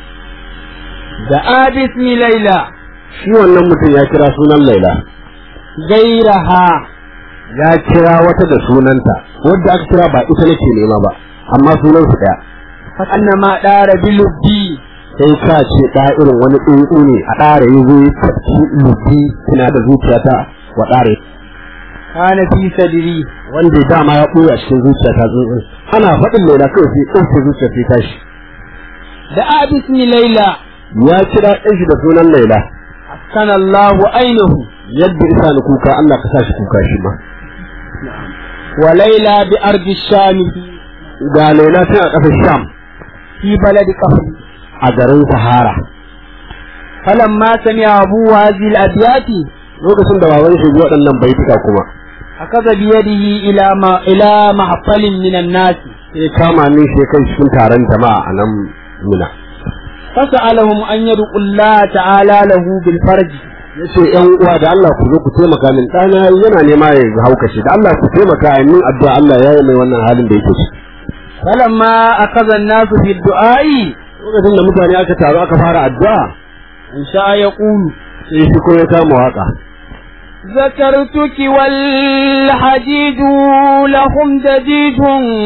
دعا باسم ليلى shi wannan mutum ya kira sunan laila غيرها ya kira wata da sunanta wadda aka kira ba ita nake nema ba amma sunan su daya فأنما دار بلبي sai ka ce da irin wani tsuntsu ne a ɗare ya zo ya tafi lubi tana da zuciyata wa ɗare كان في صدري wanda ya dama ya ɓoye a cikin zuciyata tsuntsun ana faɗin laila kawai sai ɗauke zuciya sai tashi دعا باسم ليلى ya kira ɗan shi da sunan laila أسكن الله عينه yadda isa ni kuka Allah ka sa shi kuka shi ma وليلى بأرض الشام ga laila tana a ƙasar sham في بلد قبري a garin sahara فلما سمع أبوه هذه الأبيات lokacin da baban shi ji waɗannan baituka kuma أخذ بيده إلى ما إلى محفل من الناس sai kama min shi kai cikin taron jama'a a nan muna فسألهم أن يدعوا الله تعالى له بالفرج ya ce ‘yan uwa da Allah ku zo ku taimaka min ɗana yana nema ya haukace da Allah ku taimaka a min addu'a Allah ya yi mai wannan halin da yake ciki فلما أخذ الناس في الدعاء lokacin da mutane aka taru aka fara addu'a إن شاء يقول sai shi ko ya kama waka ذكرتك والحديد لهم دديد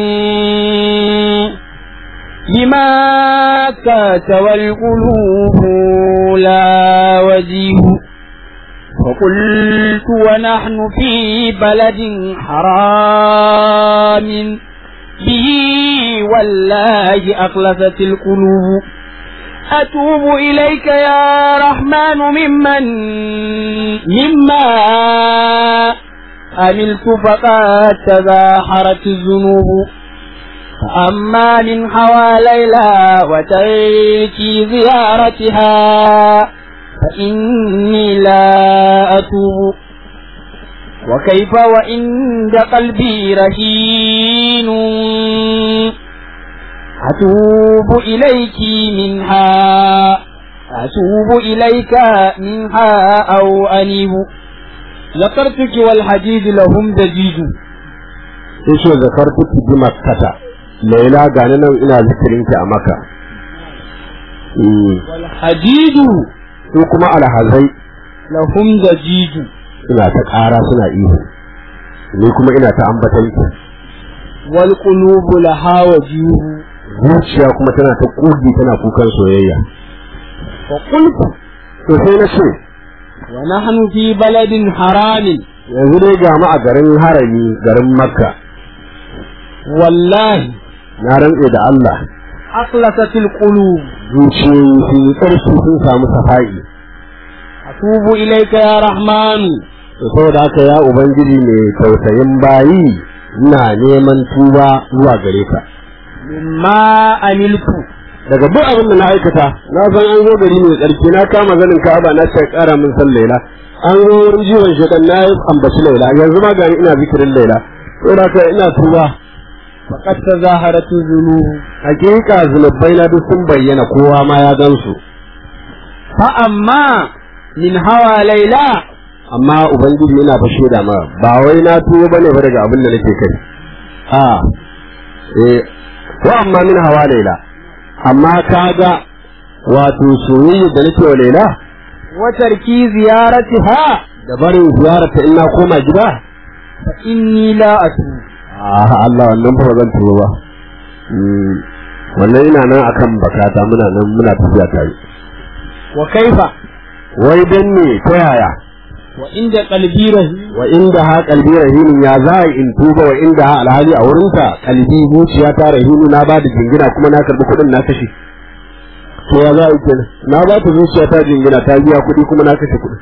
لما كاتب القلوب لا وجيه فقلت ونحن في بلد حرام به والله أخلصت القلوب أتوب إليك يا رحمن ممن مما عملت فقد تزاحرت الذنوب فأما من حوى ليلى وتركي زيارتها فإني لا أتوب وكيف وعند قلبي رهين أتوب إليك منها أتوب إليك منها أو أنيب ذكرتك والحديد لهم دجيج sai shi zakar kuki bi makkata laila gani nan ina zikirin ki a maka والحديد su kuma alhazai لهم دجيج suna ta ƙara suna ihu ni kuma ina ta ambatan ki wal qulubu laha wajihu zuciya kuma tana ta ƙugi tana kukan soyayya wa qultu to sai na ce wa nahnu fi baladin haramin yanzu dai ga mu a garin harami garin makka wallahi na rantse da Allah akhlasatil qulub zuciyoyi sun yi ƙarfi sun samu safa'i atubu ilayka ya rahman to saboda haka ya ubangiji mai tausayin bayi ina neman tuba zuwa gare ka mimma amiltu daga duk abin da na aikata na san an zo gari mai tsarki na kama zanin ka'aba na ce ƙara min san laila an zo wurin jiwon shedan na yi ambaci laila yanzu ma gani ina zikirin laila saboda haka ina tuba faqad tazaharatu dhunub hakika zunubai na duk sun bayyana kowa ma ya gan su fa amma min hawa laila amma ubangiji yana fashe da ma ba wai na tuwo bane ba daga abin da nake kai a eh ko amma min hawa laila amma kaga wato soyayya da nake wa laila wa tarki ziyaratiha da barin ziyarata in na koma gida fa inni la atu a Allah wannan ba zan tuwo ba Mm, wannan ina nan akan bakata muna nan muna tafiya tare wa kaifa wai dan ne ta yaya wa inda qalbi rahi wa inda ha kalbi rahinin ya za a in tuba wa inda ha alhali a wurinta kalbi zuciya ta rahinu na ba da jingina kuma na karbi kuɗin na kashe to ya za a yi kenan na ba ta zuciya ta jingina ta biya kuɗi kuma na kashe kuɗin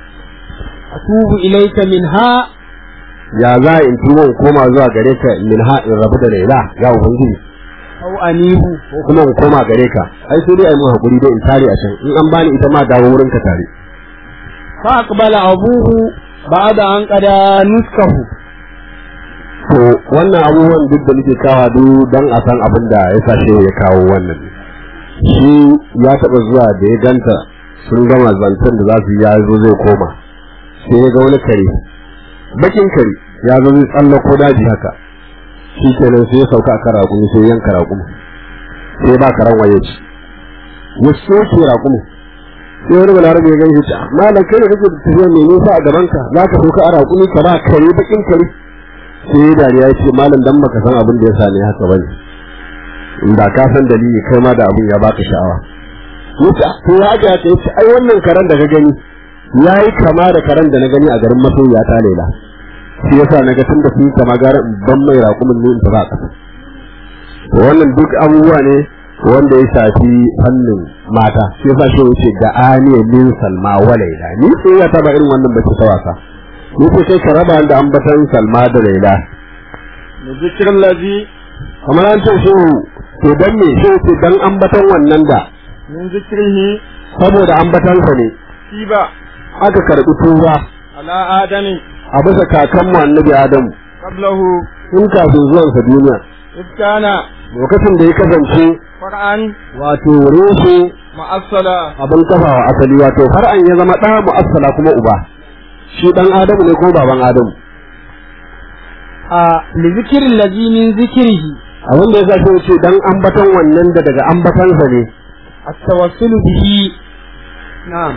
atubu ilayka minha ya za a in tuba in koma zuwa gare ka min ha in rabu da laila ya ubangiji aw anibu ko kuma in koma gare ka ai sai dai ai mun hakuri dai in tare a can in an bani ita ma dawo wurin ka tare fa aqbala abuhu ba'da an qada nuskahu to wannan abubuwan duk da nake kawa duk dan a san abin da ya sa shehu ya kawo wannan shi ya taɓa zuwa da ya ganta sun gama zancen da za su yi ya zo zai koma sai ya ga wani kare bakin kare ya zo zai tsallako daji haka shi kenan sai ya sauka a kan raƙumi sai ya yanka raƙumi sai ba karan waye ci ya soke raƙumi sai wani balarabe ya gani ta malam kai da kake da tafiya mai nisa a gabanka za ka sauka a raƙumi ka ba kare bakin kare sai dariya ya ce malam dan baka san abin da ya sa ne haka bane inda ka san dalili kai ma da abin ya baka sha'awa yace to ya ga ta yace ai wannan karan da ka gani yayi kama da karan da na gani a garin masoyiya ta lela shi yasa naga tunda sun kama gara in ban mai raƙumin ne in ta ba kasa wannan duk abubuwa ne wanda ya shafi fannin mata shi yasa shi yace da aniya min salma wa laila ni sai ya taba irin wannan bace ta wasa ni sai kai ka raba da ambatan salma da laila zikirin lazi kamar an ce shi to dan me shi ce dan ambatan wannan da min zikrihi saboda ambatansa ne shi ba aka karbi tuba ala adami a bisa kakan mu annabi adamu qablahu in kafin zuwansa duniya iskana lokacin da ya kasance qur'an wato reshe ma'assala abin kafawa asali wato har an ya zama ɗa mu'assala kuma uba shi dan adamu ne ko baban adamu a li zikirin lazi min zikrihi abin da ya sa shi ce dan ambatan wannan da daga ambatansa ne التوسل به نعم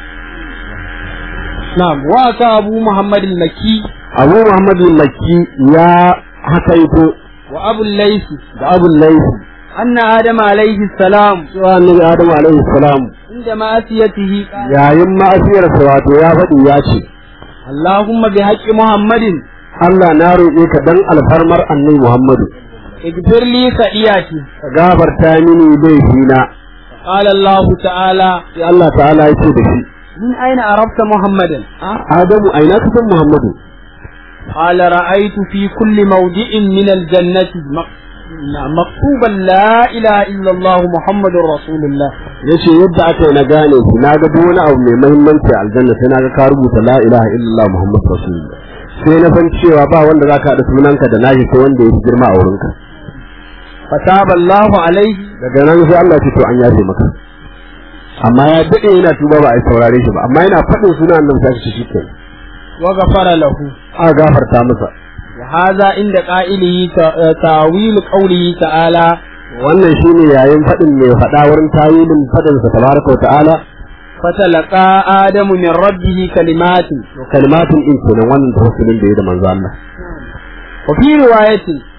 نعم وأتى أبو محمد المكي abu muhammad makki ya hakaito وأبو الليث da abun laifi أن آدم عليه السلام cewa annabi adamu alaihi salam عند مأسيته قال yayin ma'asiyarsa wato ya faɗi ya ce اللهم بحق محمد Allah na roƙe ka dan alfarmar annabi Muhammadu اغفر لي خطيئتي ka gafarta mini laifina قال الله تعالى sai Allah ta'ala ya ce da shi من أين عرفت محمدا Adamu aina ka san Muhammadu قال رأيت في كل موضع من الجنة مك- نعم، مكتوبا لا إله إلا الله محمد رسول الله yace yadda aka yi na gane shi na ga duk wani abu mai muhimmanci a aljanna sai na ga ka rubuta la ilaha illallah muhammadu rasulullah sai na san cewa ba wanda zaka haɗa sunanka da nashi sai wanda ya fi girma a wurinka فتاب الله عليه daga nan sai Allah ya ce to an yafe maka amma ya dade yana tuba ba a yi saurare shi ba amma yana faɗin sunan annabi sai shi shikenan وغفر له a gafarta masa وهذا عند قائله ت- تاويل قوله تعالى wannan shine yayin faɗin mai faɗa wurin tawilin faɗin sa tabaraka wa ta'ala فتلقى آدم من ربه كلمات kalimatun in kenan wannan tawassulin da ya da manzo Allah وفي رواية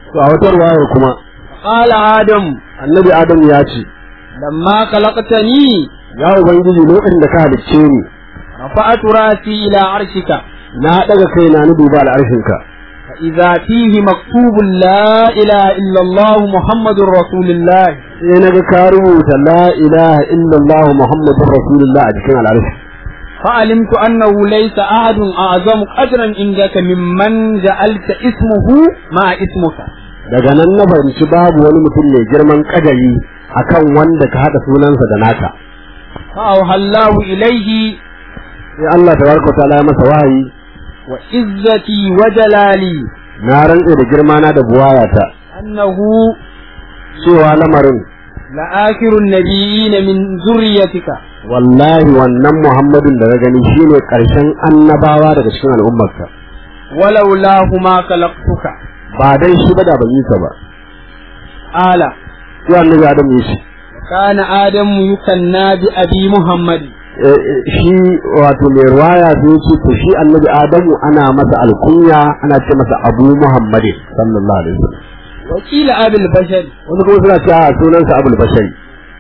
to a wata ruwayar kuma قال آدم annabi adam ya ce لما خلقتني ya ubangiji lokacin da ka halicce ni رفعت راسي إلى عرشك na daga kaina na duba al'arshinka فإذا فيه مكتوب لا إله إلا الله محمد رسول الله sai na ga ka rubuta la ilaha illallah muhammadur rasulullah a cikin al'arshi فعلمت أنه ليس أحد أعظم قدرا عندك ممن جعلت اسمه مع اسمك daga nan na fahimci babu wani mutum mai girman kadari akan wanda ka haɗa sunansa da naka فأوحى الله إليه sai Allah tabaraka ta'ala ya masa wahayi وعزتي وجلالي na rantse da girma na da buwayata أنه cewa lamarin لآخر النبيين من ذريتك wallahi wannan Muhammadun da na gani shine karshen annabawa daga cikin al'ummarka ولولاه ما خلقتك ba dan shi ba da ban yi ka ba قال sai annabi Adam ya ce كان آدم يكنى بأبي محمد eh, eh, shi wato mai ruwaya sai ya ce to shi annabi Adamu ana masa alkunya ana ce masa Abu Muhammadin sallallahu alaihi wasallam وقيل أبي البشر wasu kuma suna cewa sunansa Abul Bashari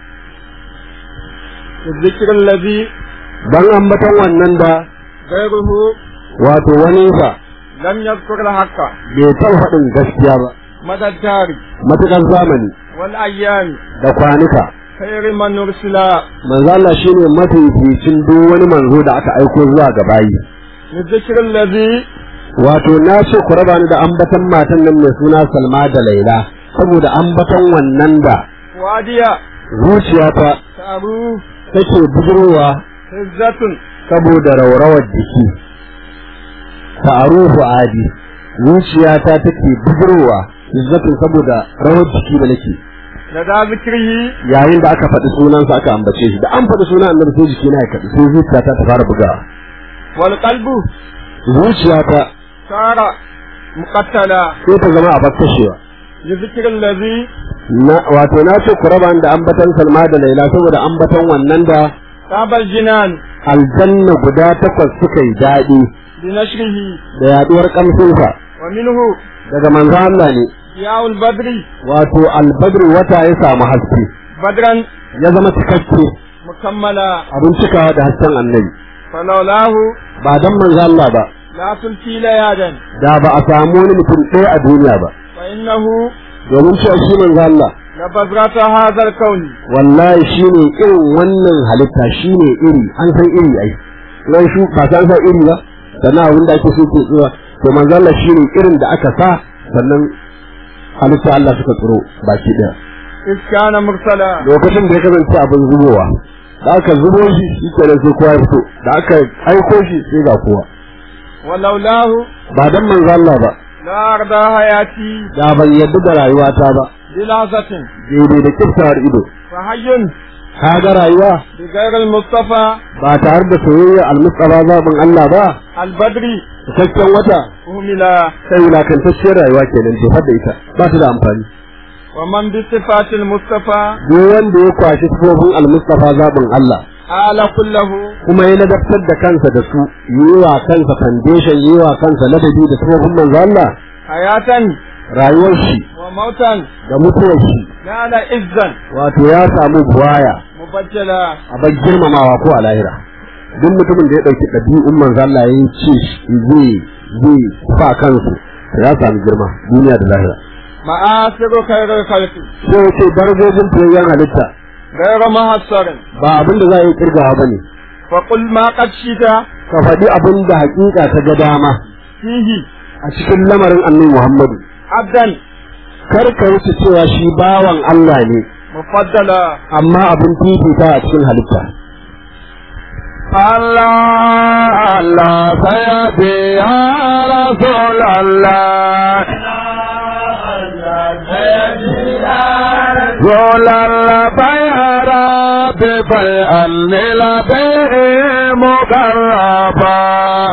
الذكر الذي dan ambaton wannan da غيره wato wani sa لم يذكر الحق bai taɓa faɗin gaskiya ba مدى الدار matukan zamani والأيام da kwanuka خير من أرسل manzo Allah shine mafificin duk wani manzo da aka aiko zuwa ga bayi الذكر الذي wato na ce ku raba ni da ambaton matan nan mai suna Salma da Laila saboda ambaton wannan da وادية zuciyata تعروف take bujirowa عزة saboda raurawar jiki ta'arufu adi zuciyata take bujirowa izzatin saboda rawar jiki da nake لدى ذكره yayin da aka faɗi sunansa aka ambace shi da an faɗi sunan annabi sai jiki na ya kaɗu sai zuciyata ta fara bugawa والقلب zuciyata صار مقتلا sai ta zama a bakkashewa لذكر الذي na wato na ce ku raba ni da ambatan Salma da Laila saboda ambatan wannan da طاب الجنان aljanna guda takwas suka yi daɗi بنشره da yaduwar kamsinsa ومنه daga manzo Allah ne ضياء البدر wato albadr wata ya samu haske بدرا ya zama cikakke مكملا abin cikawa da hasken annabi فلولاه ba dan manzo Allah ba لا تلقي ليادا da ba a samu wani mutum ɗaya a duniya ba فإنه domin cewa shi manzo Allah لبذرة هذا الكون wallahi shine irin wannan halitta shine iri an san iri ai ran shu ba san san iri ba sannan abin da ake so ke tsira to manzo Allah shine irin da aka sa sannan halitta Allah suka tsiro baki daya إذ كان مرسلا lokacin da ya kasance abin zubowa da aka zubo shi shi kenan sai kowa ya fito da aka aiko shi sai ga kowa ولولاه ba dan manzo Allah ba لا أرضى حياتي da ban yadda da rayuwata ba بلحظة daidai da kiftawar ido فحي ka ga rayuwa بغير المصطفى ba tare da soyayya almustafa zaɓin Allah ba البدري cikakken wata أهملا sai wulakantacciyar rayuwa kenan jefar da ita ba ta da amfani ومن بصفات المصطفى duk wanda ya kwashi sifofin almustafa zaɓin Allah آل كله kuma ya ladabtar da kansa da su yi wa kansa foundation yi wa kansa ladabi da sifofin manzo Allah حياة rayuwar shi وموتا da mutuwar shi نال عزا wato ya samu buwaya مبجلا a bar girmamawa ko a lahira duk mutumin da ya ɗauki ɗabi'un manzo Allah ya ce zai zai sa kansu ya samu girma duniya da lahira مآثر خير الخلق sai ya ce darajojin fiyayyen halitta غير محصر ba abin da za a yi kirgawa ba ne فقل ما قد شئت ka faɗi abin da hakika ka ga dama فيه a cikin lamarin annabi Muhammadu عبدا kar ka wuce cewa shi bawan Allah ne مفضلا amma abin fifita a cikin halitta الله الله سيدي يا رسول الله رسول الله يا رب بيعني لبيه مقربا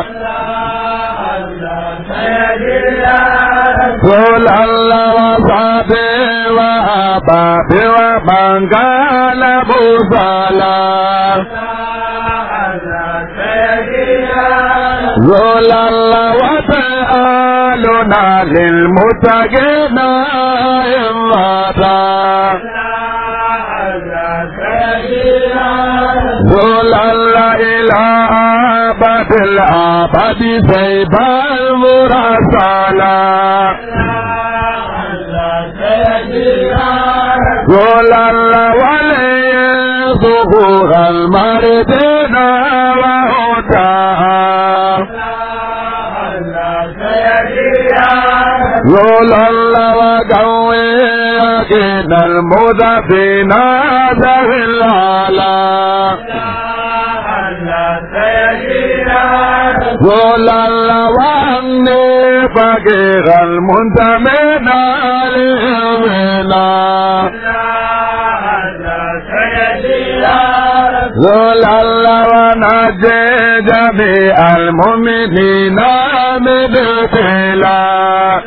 رسول الله وصحبه وأبابي ومن قال مصلى رسول الله وسألنا للمتقين إماتا ذولا لا إله أبد الأبد سيب المرسلا ذولا لا ولي ظهور المردين وهداها ذولا لا وقوي يقين المذفين ذوي العلا ذولا لا واني فقير المنتمين للمنا ذولا لا ونجي جميع المؤمنين من ابتلاء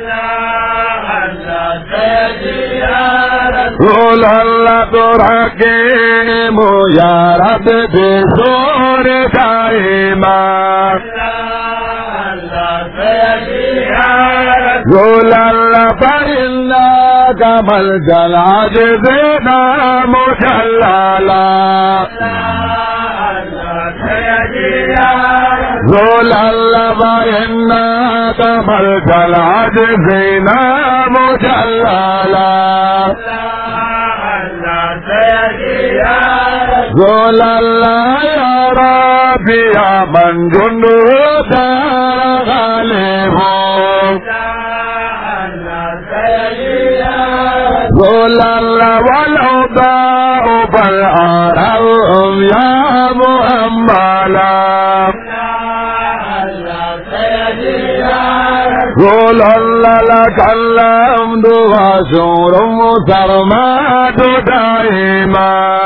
قول الله ترحكيم يا رب بسور دائما قول الله فإنك ملجا العاجزين مشللا قول الله فإنك ملجا العاجزين مشللا قول الله يا ربي يا من جنده دار غالب قول الله والعضاء فالعرب يا مؤملا قول الله لك الحمد وشور مسرمات دائما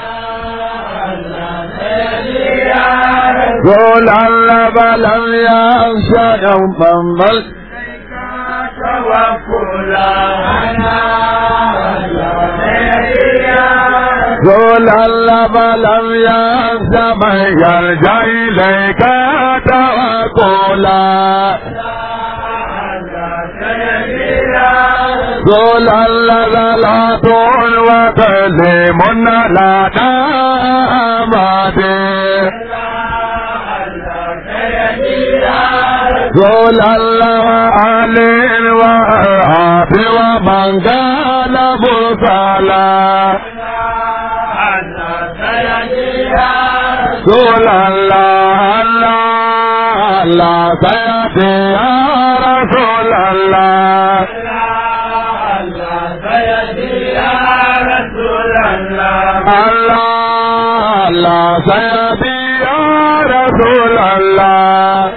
قول الله فلم يخشى يوما بل قول الله فلم يخشى من يرجع إليك توكلا قول الله لا طول وتسليم لا دامات قول الله علي وأرهاب ومن قال مرسلا قول الله الله الله سيأتي يا رسول الله الله الله سيأتي يا رسول الله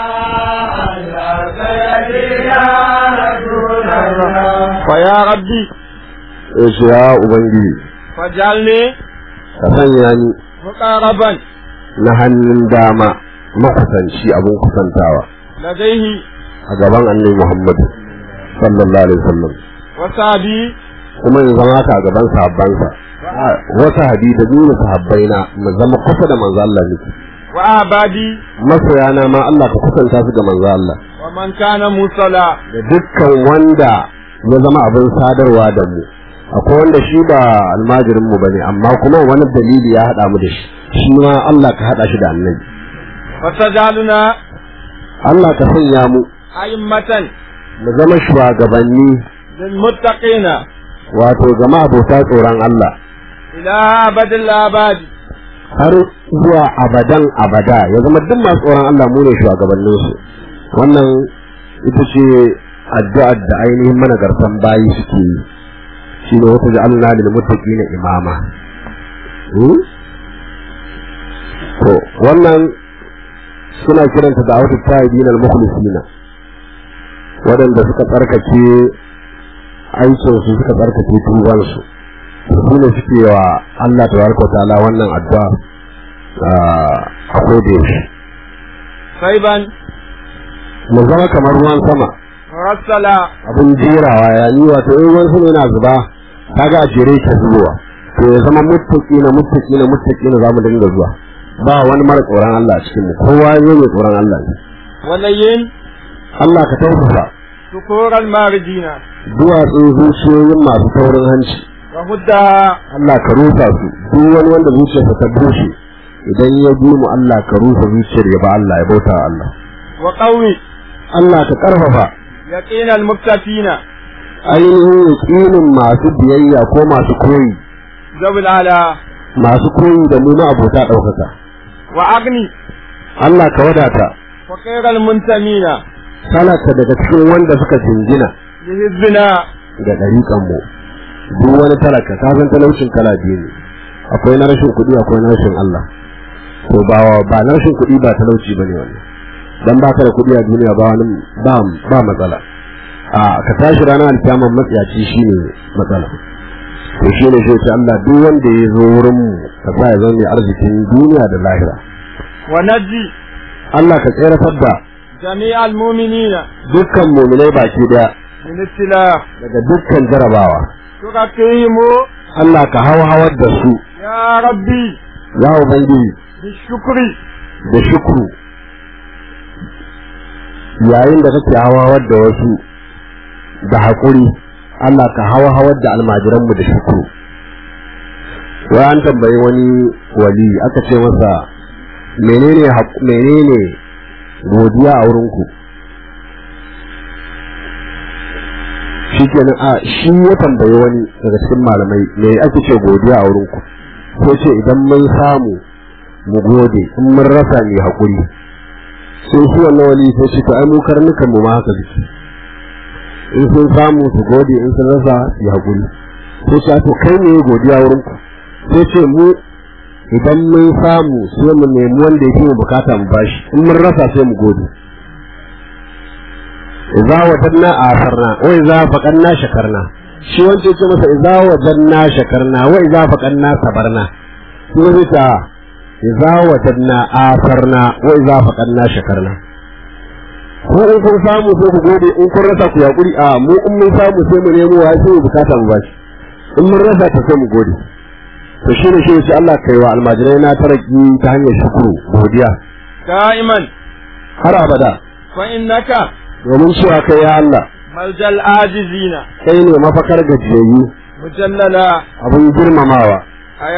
فيا ربي yace ya ubangiji فاجعلني ka sanya ni مقاربا na hannun dama makusanci abin kusantawa لديه a gaban annabi Muhammad sallallahu alaihi wasallam وسابي kuma in zama ka a gaban sahabbansa wata hadi da dole sahabbaina mu zama kusa da manzo Allah ne وأعبادي masoyana ma Allah ka kusanta su ga manzo Allah ومن كان مصلى da dukkan wanda ya zama abin sadarwa da mu akwai wanda shi ba almajirin mu bane amma kuma wani dalili ya hada mu da shi shi ma Allah ka hada shi da annabi وتجعلنا Allah ka sanya mu أئمة mu zama shugabanni للمتقين wato zama abota tsoron Allah إلى أبد الآباد har zuwa abadan abada ya zama duk masu tsoron Allah mu ne shugabannin su wannan ita ce addu'ar da ainihin managartan bayi suke yi shi ne wata ja'alna lil muttaqina imama Hmm? to wannan suna kiranta da wata ta'ibin al mukhlisina waɗanda suka tsarkake aikin su suka tsarkake tuban su su ne suke wa Allah tabaraka wa ta'ala wannan addu'a a koda yaushe صيبا mu zama kamar ruwan sama مرسلا abin jerawa ya yi wato in ruwan sama yana zuba kaga a jere ke zubowa to ya zama muttaki na muttaki na muttaki na zamu dinga zuwa ba wani mara tsoron Allah a cikin mu kowa ya mai tsoron Allah ne ولين Allah ka tausasa سكور الماردين duwatsun zuciyoyin masu taurin hanci وهدها Allah ka rusa su duk wani wanda zuciyarsa ta bushe idan ya bi mu Allah ka rusa zuciyar ya ba Allah ya bauta wa Allah وقوي Allah ka karfafa يقين المكتفين ainihin yakinin masu biyayya ko masu koyi ذوي العلا masu koyi da mu na abota ɗaukaka وأغني Allah ka wadata فقير المنتمين salaka daga cikin wanda suka jingina لحزبنا ga ɗariƙan mu duk wani talaka ka san talaucin kala biyu ne akwai na rashin kuɗi akwai na rashin Allah to ba ba na rashin kuɗi ba talauci bane wannan dan baka da kuɗi a duniya ba wani ba ba matsala a ka tashi ranar alkiyama matsiyaci shine matsala to shine sai ce Allah duk wanda ya zo wurin mu ka sa ya zama mai arzikin duniya da lahira ونجي Allah ka tsere da جميع المؤمنين dukkan muminai baki daya من ابتلاء daga dukkan jarabawa تقيم Allah ka hawa hawar da su يا ربي ya ubangiji بالشكر da shukru yayin da kake hawawar da wasu da haƙuri Allah ka hawa hawar da almajiranmu da shukru wai an tambayi wani wali aka ce masa menene haƙ- menene godiya a wurinku shi kenan a shi ya tambayi wani daga cikin malamai me ake ce godiya a wurinku sai ce idan mun samu mu gode in mun rasa mai haƙuri sai shi wannan wali sai shi to ai mu karnukan mu ma haka suke in sun samu su gode in sun rasa su haƙuri sai shi to kai ne godiya wurin ku sai ce mu idan mun samu sai mu nemi wanda yake mu bukata mu bashi in mun rasa sai mu gode idza wajanna asarna wa idza faqanna shakarna shi wanda yake masa idza wajanna shakarna wa idza faqanna sabarna kuma zai ta idza wajadna asarna wa idza faqadna shakarna ko in kun samu sai ku gode in kun rasa ku yakuri a mu in mun samu sai mu nemo wa sai mu bukata mu bashi in mun rasa ta sai mu gode to shi ne shi yace Allah kai wa almajirai na taraki ta hanyar shukuru godiya دائما har abada فإنك domin cewa kai ya Allah ملجأ العاجزين kai ne mafakar gajiyayyu مجللا abin girmamawa أيا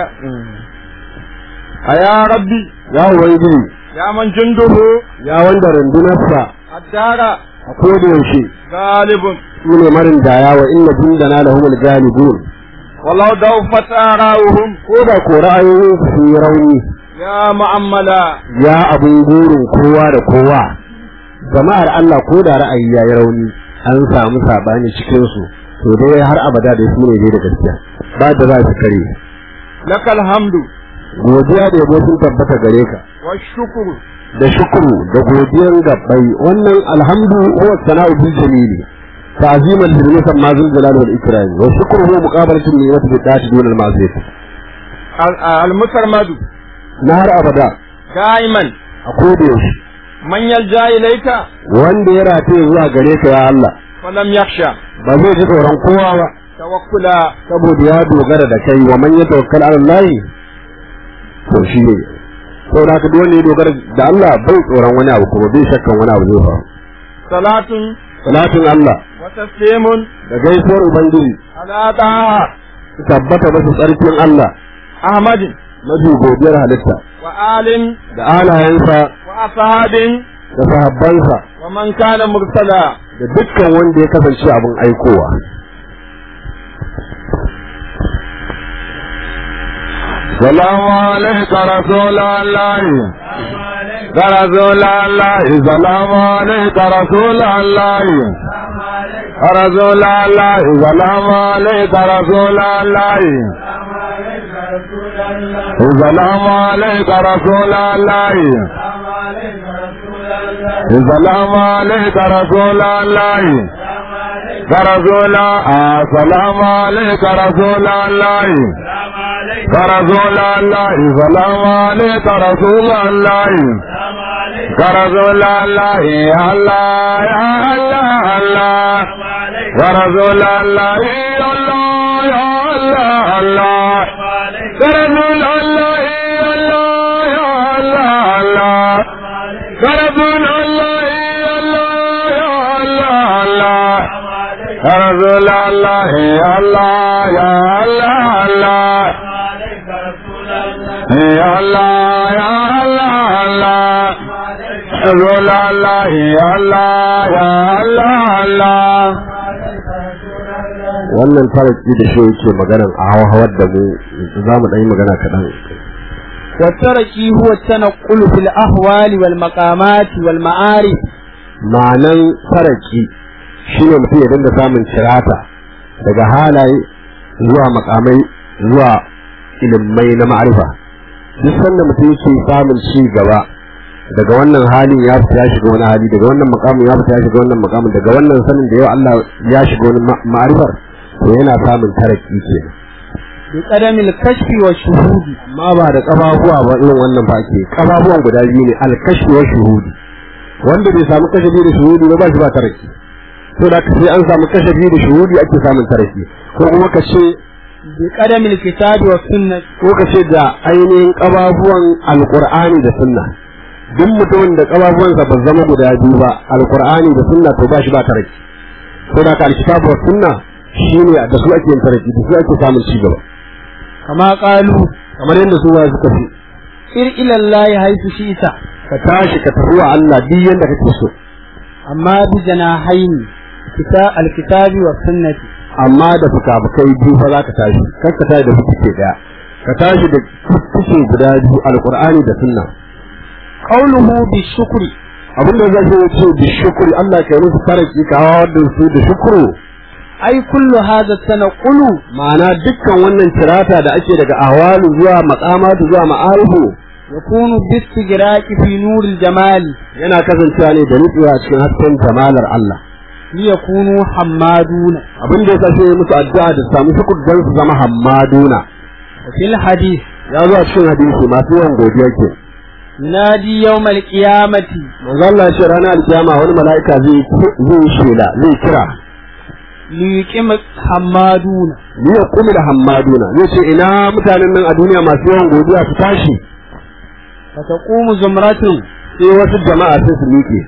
أيا ربي ya ubangiji يا من جنده ya wanda rundunarsa الدار a koda yaushe غالب su ne marin daya wa inna jundana lahumul galibun ولو دوفت آراؤهم ko da ko ra'ayoyin su yi rauni يا معملا ya abin gurin kowa da kowa jama'ar Allah ko da ra'ayi ya yi rauni an samu sabani cikin su to dai har abada da su ne dai da gaskiya ba da za su kare لك الحمد godiya da yabo sun tabbata gare ka والشكر da shukuru da godiyan gabbai wannan alhamdu huwa sana'u bil jamili ta'ziman lil musamma zul jalal wal ikram wa shukru huwa muqabalatu niyyati bi ta'ati dun al ma'siyah ال- المسرمد na har abada دائما a koda yaushe من يلجأ إليك wanda ya rataye zuwa gare ka ya Allah فلم يخشى ba zai ji tsoron kowa ba توكلا saboda ya dogara da kai wa man yatawakkal ala Allah to shi ne saboda haka duk wanda ya dogara da Allah bai tsoron wani abu kuma bai shakkan wani abu zai faru صلاة salatin Allah وتسليم da gaisuwar ubangiji على طه tabbata da tsarkin Allah أحمد mafi godiyar halitta وآل da alayensa وأصحاب da sahabbansa ومن كان مرسلا da dukkan wanda ya kasance abin aikowa سلام عليك رسول الله رسول الله سلام عليك رسول الله رسول الله سلام عليك رسول الله سلام عليك رسول الله سلام عليك رسول الله رسول الله سلام عليك رسول الله رسول الله سلام عليك رسول الله رسول الله يا الله يا الله الله ورسول الله يا الله يا الله الله رسول الله يا الله يا الله الله رسول الله يا الله يا الله الله رسول الله الله يا الله الله يا الله يا الله الله رسول الله يا الله يا الله الله wannan faraki da shi yake maganan a hawar da mu za mu ɗan yi magana kaɗan والتركي هو التنقل في الأهوال والمقامات والمعارف ma'anan faraki shi ne mutum ya dinga samun cirata daga halaye zuwa makamai zuwa ilimai na ma'arifa duk sanda mutum yake samun ci gaba daga wannan halin ya fita ya shiga wani hali daga wannan makamin ya fita ya shiga wannan makamin daga wannan sanin da yau Allah ya shiga wani ma- ma'arifar to yana samun taraki kenan بقدم الكشف والشهود amma ba da kafafuwa ba irin wannan ba ke kafafuwan guda biyu ne alkashi wa shuhudi wanda bai samu kashafi da shuhudi ba ba shi ba taraki to da sai an samu kashafi da shuhudi ake samun taraki ko kuma ka ce بقدم الكتاب والسنة ko ka ce da ainihin kafafuwan alqur'ani da sunna duk mutumin da kafafuwansa ba zama guda biyu ba alqur'ani da sunna to ba shi ba taraki to da ka alkitabu wa sunna shine da su ake yin taraki da su ake samun ci gaba كما قالوا kamar yadda su ba suka fi سر إلى الله حيث شئت ka tashi ka tafi wa Allah duk yanda kake so أما بجناحين كتاب الكتاب والسنة amma da fuka-fukai biyu fa za ka tashi kar ka tashi da fuke daya ka tashi da fuke guda biyu alqur'ani da sunna قوله بالشكر abinda zai ce ce bi shukri Allah ka yi musu faraki ka hawa da su da shukru أي كل هذا التنقل ma'ana dukkan wannan tirata da ake daga ahwalu zuwa maqamatu zuwa ma'arifu يكون باستجراء في نور الجمال yana kasancewa ne da nutsuwa a cikin hasken jamalar Allah ليكونوا حمادون abin da yasa sai musu addu'a da su samu shukur dan su zama hammaduna وفي الحديث ya zo a cikin hadisi masu yawan godiya ke ينادي يوم القيامة manzo Allah ya ce ranar alkiyama wani mala'ika zai zai yi shela zai kira ليقيم حمادون ni ya kumi da hammaduna zai ce ina mutanen nan a duniya masu yawan godiya su tashi فتقوم زمرة sai wasu jama'a sai su miƙe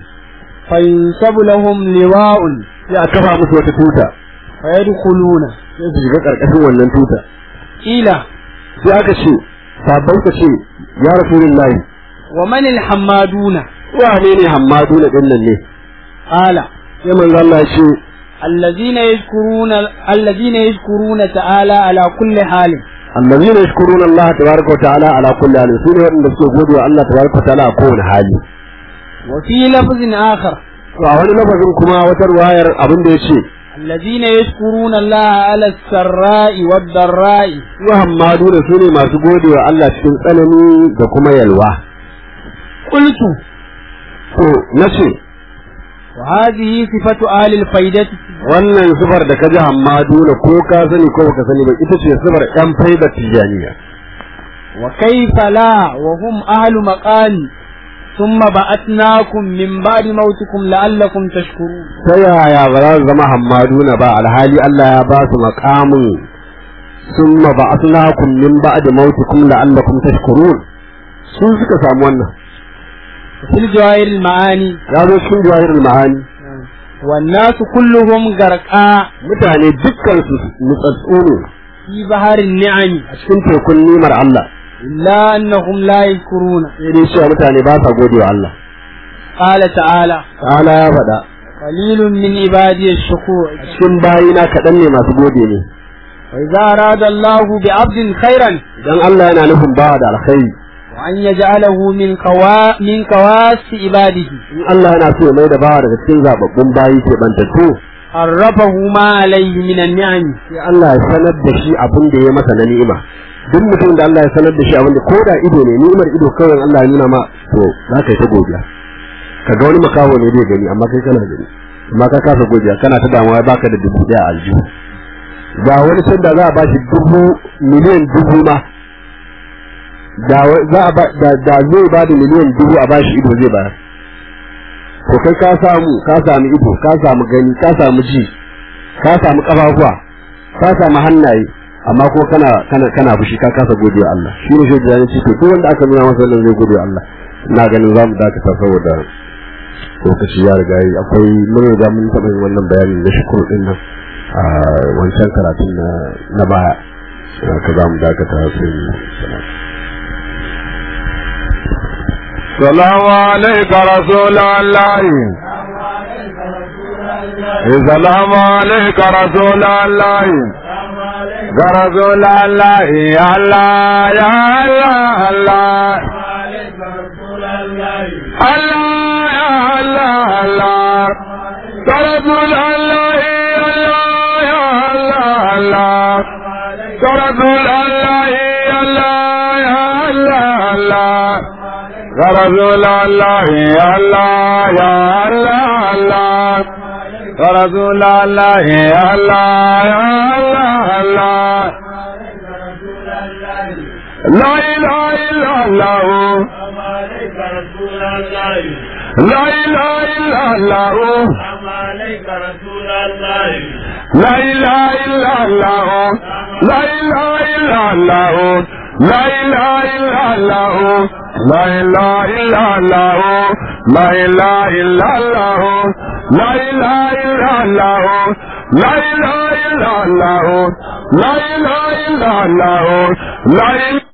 فينسب لهم لواء sai a kafa musu wata tuta فيدخلون sai su shiga karkashin wannan tuta قيل sai aka ce sabbai ka ce ya rasulullahi ومن الحمادون wane ne hammaduna din nan ne قال sai manzo Allah ya ce الذين يذكرون الذين يذكرون تعالى على كل حال allazina yashkuruna Allah tabaraka wa ta'ala ala kulli halin sune waɗanda suke gode wa Allah tabaraka wa ta'ala a kowane hali وفي لفظ آخر to a wani lafazin kuma wata ruwayar abin da yace الذين يشكرون الله على السراء والضراء su hammaduna sune masu gode wa Allah cikin tsanani da kuma yalwa قلت to nace وهذه صفة آل الفائدة wannan sifar da ka ji hammaduna ko ka sani ko baka sani ba ita ce sifar yan faida tijaniya وكيف لا وهم أهل مقام ثم بعثناkum min ba'di mautikum la'allakum tashkurun ta yaya ba za su zama hammaduna ba alhali Allah ya ba su maqamin summa ba'athnakum min ba'di mautikum la'allakum tashkurun sun suka samu wannan fil jawahir al ma'ani ya zo cikin jawahirul ma'ani wan nasu kulluhum garqa mutane dukkan su nutsatsu ne fi baharin ni'ami a cikin tekun nimar Allah illa annahum la yashkuruna sai dai cewa mutane ba sa gode wa Allah qala ta'ala ta'ala ya faɗa qalilun min ibadi ash-shukur cikin bayina kaɗan ne masu gode ne wa idza arada Allahu bi 'abdin khairan idan Allah yana nufin bawa da alkhairi wa an yaj'alahu min qawa min qawasi ibadihi in Allah yana so ya mai da bawa daga cikin zababbun bayi ke bantattu arrafahu ma alayhi min an-ni'am sai Allah ya sanar da shi abin da ya masa na ni'ima duk mutum da Allah ya sanar da shi abin da ko da ido ne ni'imar ido kawai Allah ya nuna ma to za ka yi ta godiya ka ga wani makaho ne bai gani amma kai kana gani amma ka kasa godiya kana ta damuwa baka da dubu daya a aljihu ga wani can da za a bashi dubu miliyan dubu ma da wa- za a ba da da zai ba da miliyan dubu a bashi ido zai bayar to kai ka samu ka samu ido ka samu gani ka samu ji ka samu kafafuwa ka samu hannaye amma ko kana kana kana fushi ka kasa godiya Allah shi ne shi da ya ce to duk wanda aka nuna masa wannan zai godiya Allah ina ganin zamu dakata saboda lokaci ya riga yi akwai mun riga mun taɓa yin wannan bayani da shukuru din nan a wancan karatun na baya ka za mu dakata sai mu السلام عليك رسول الله السلام عليك رسول الله يا رسول الله يا الله يا الله الله الله يا الله الله يا رسول الله يا الله يا الله يا رسول الله يا الله يا الله الله يا رسول الله يا الله يا الله الله يا رسول الله يا الله يا الله الله لا إله إلا الله لا إله إلا الله لا إله إلا الله لا إله إلا الله لا إله إلا الله لا إله إلا الله لا إله إلا الله لا إله إلا الله لا إله إلا الله لا إله إلا الله لا إله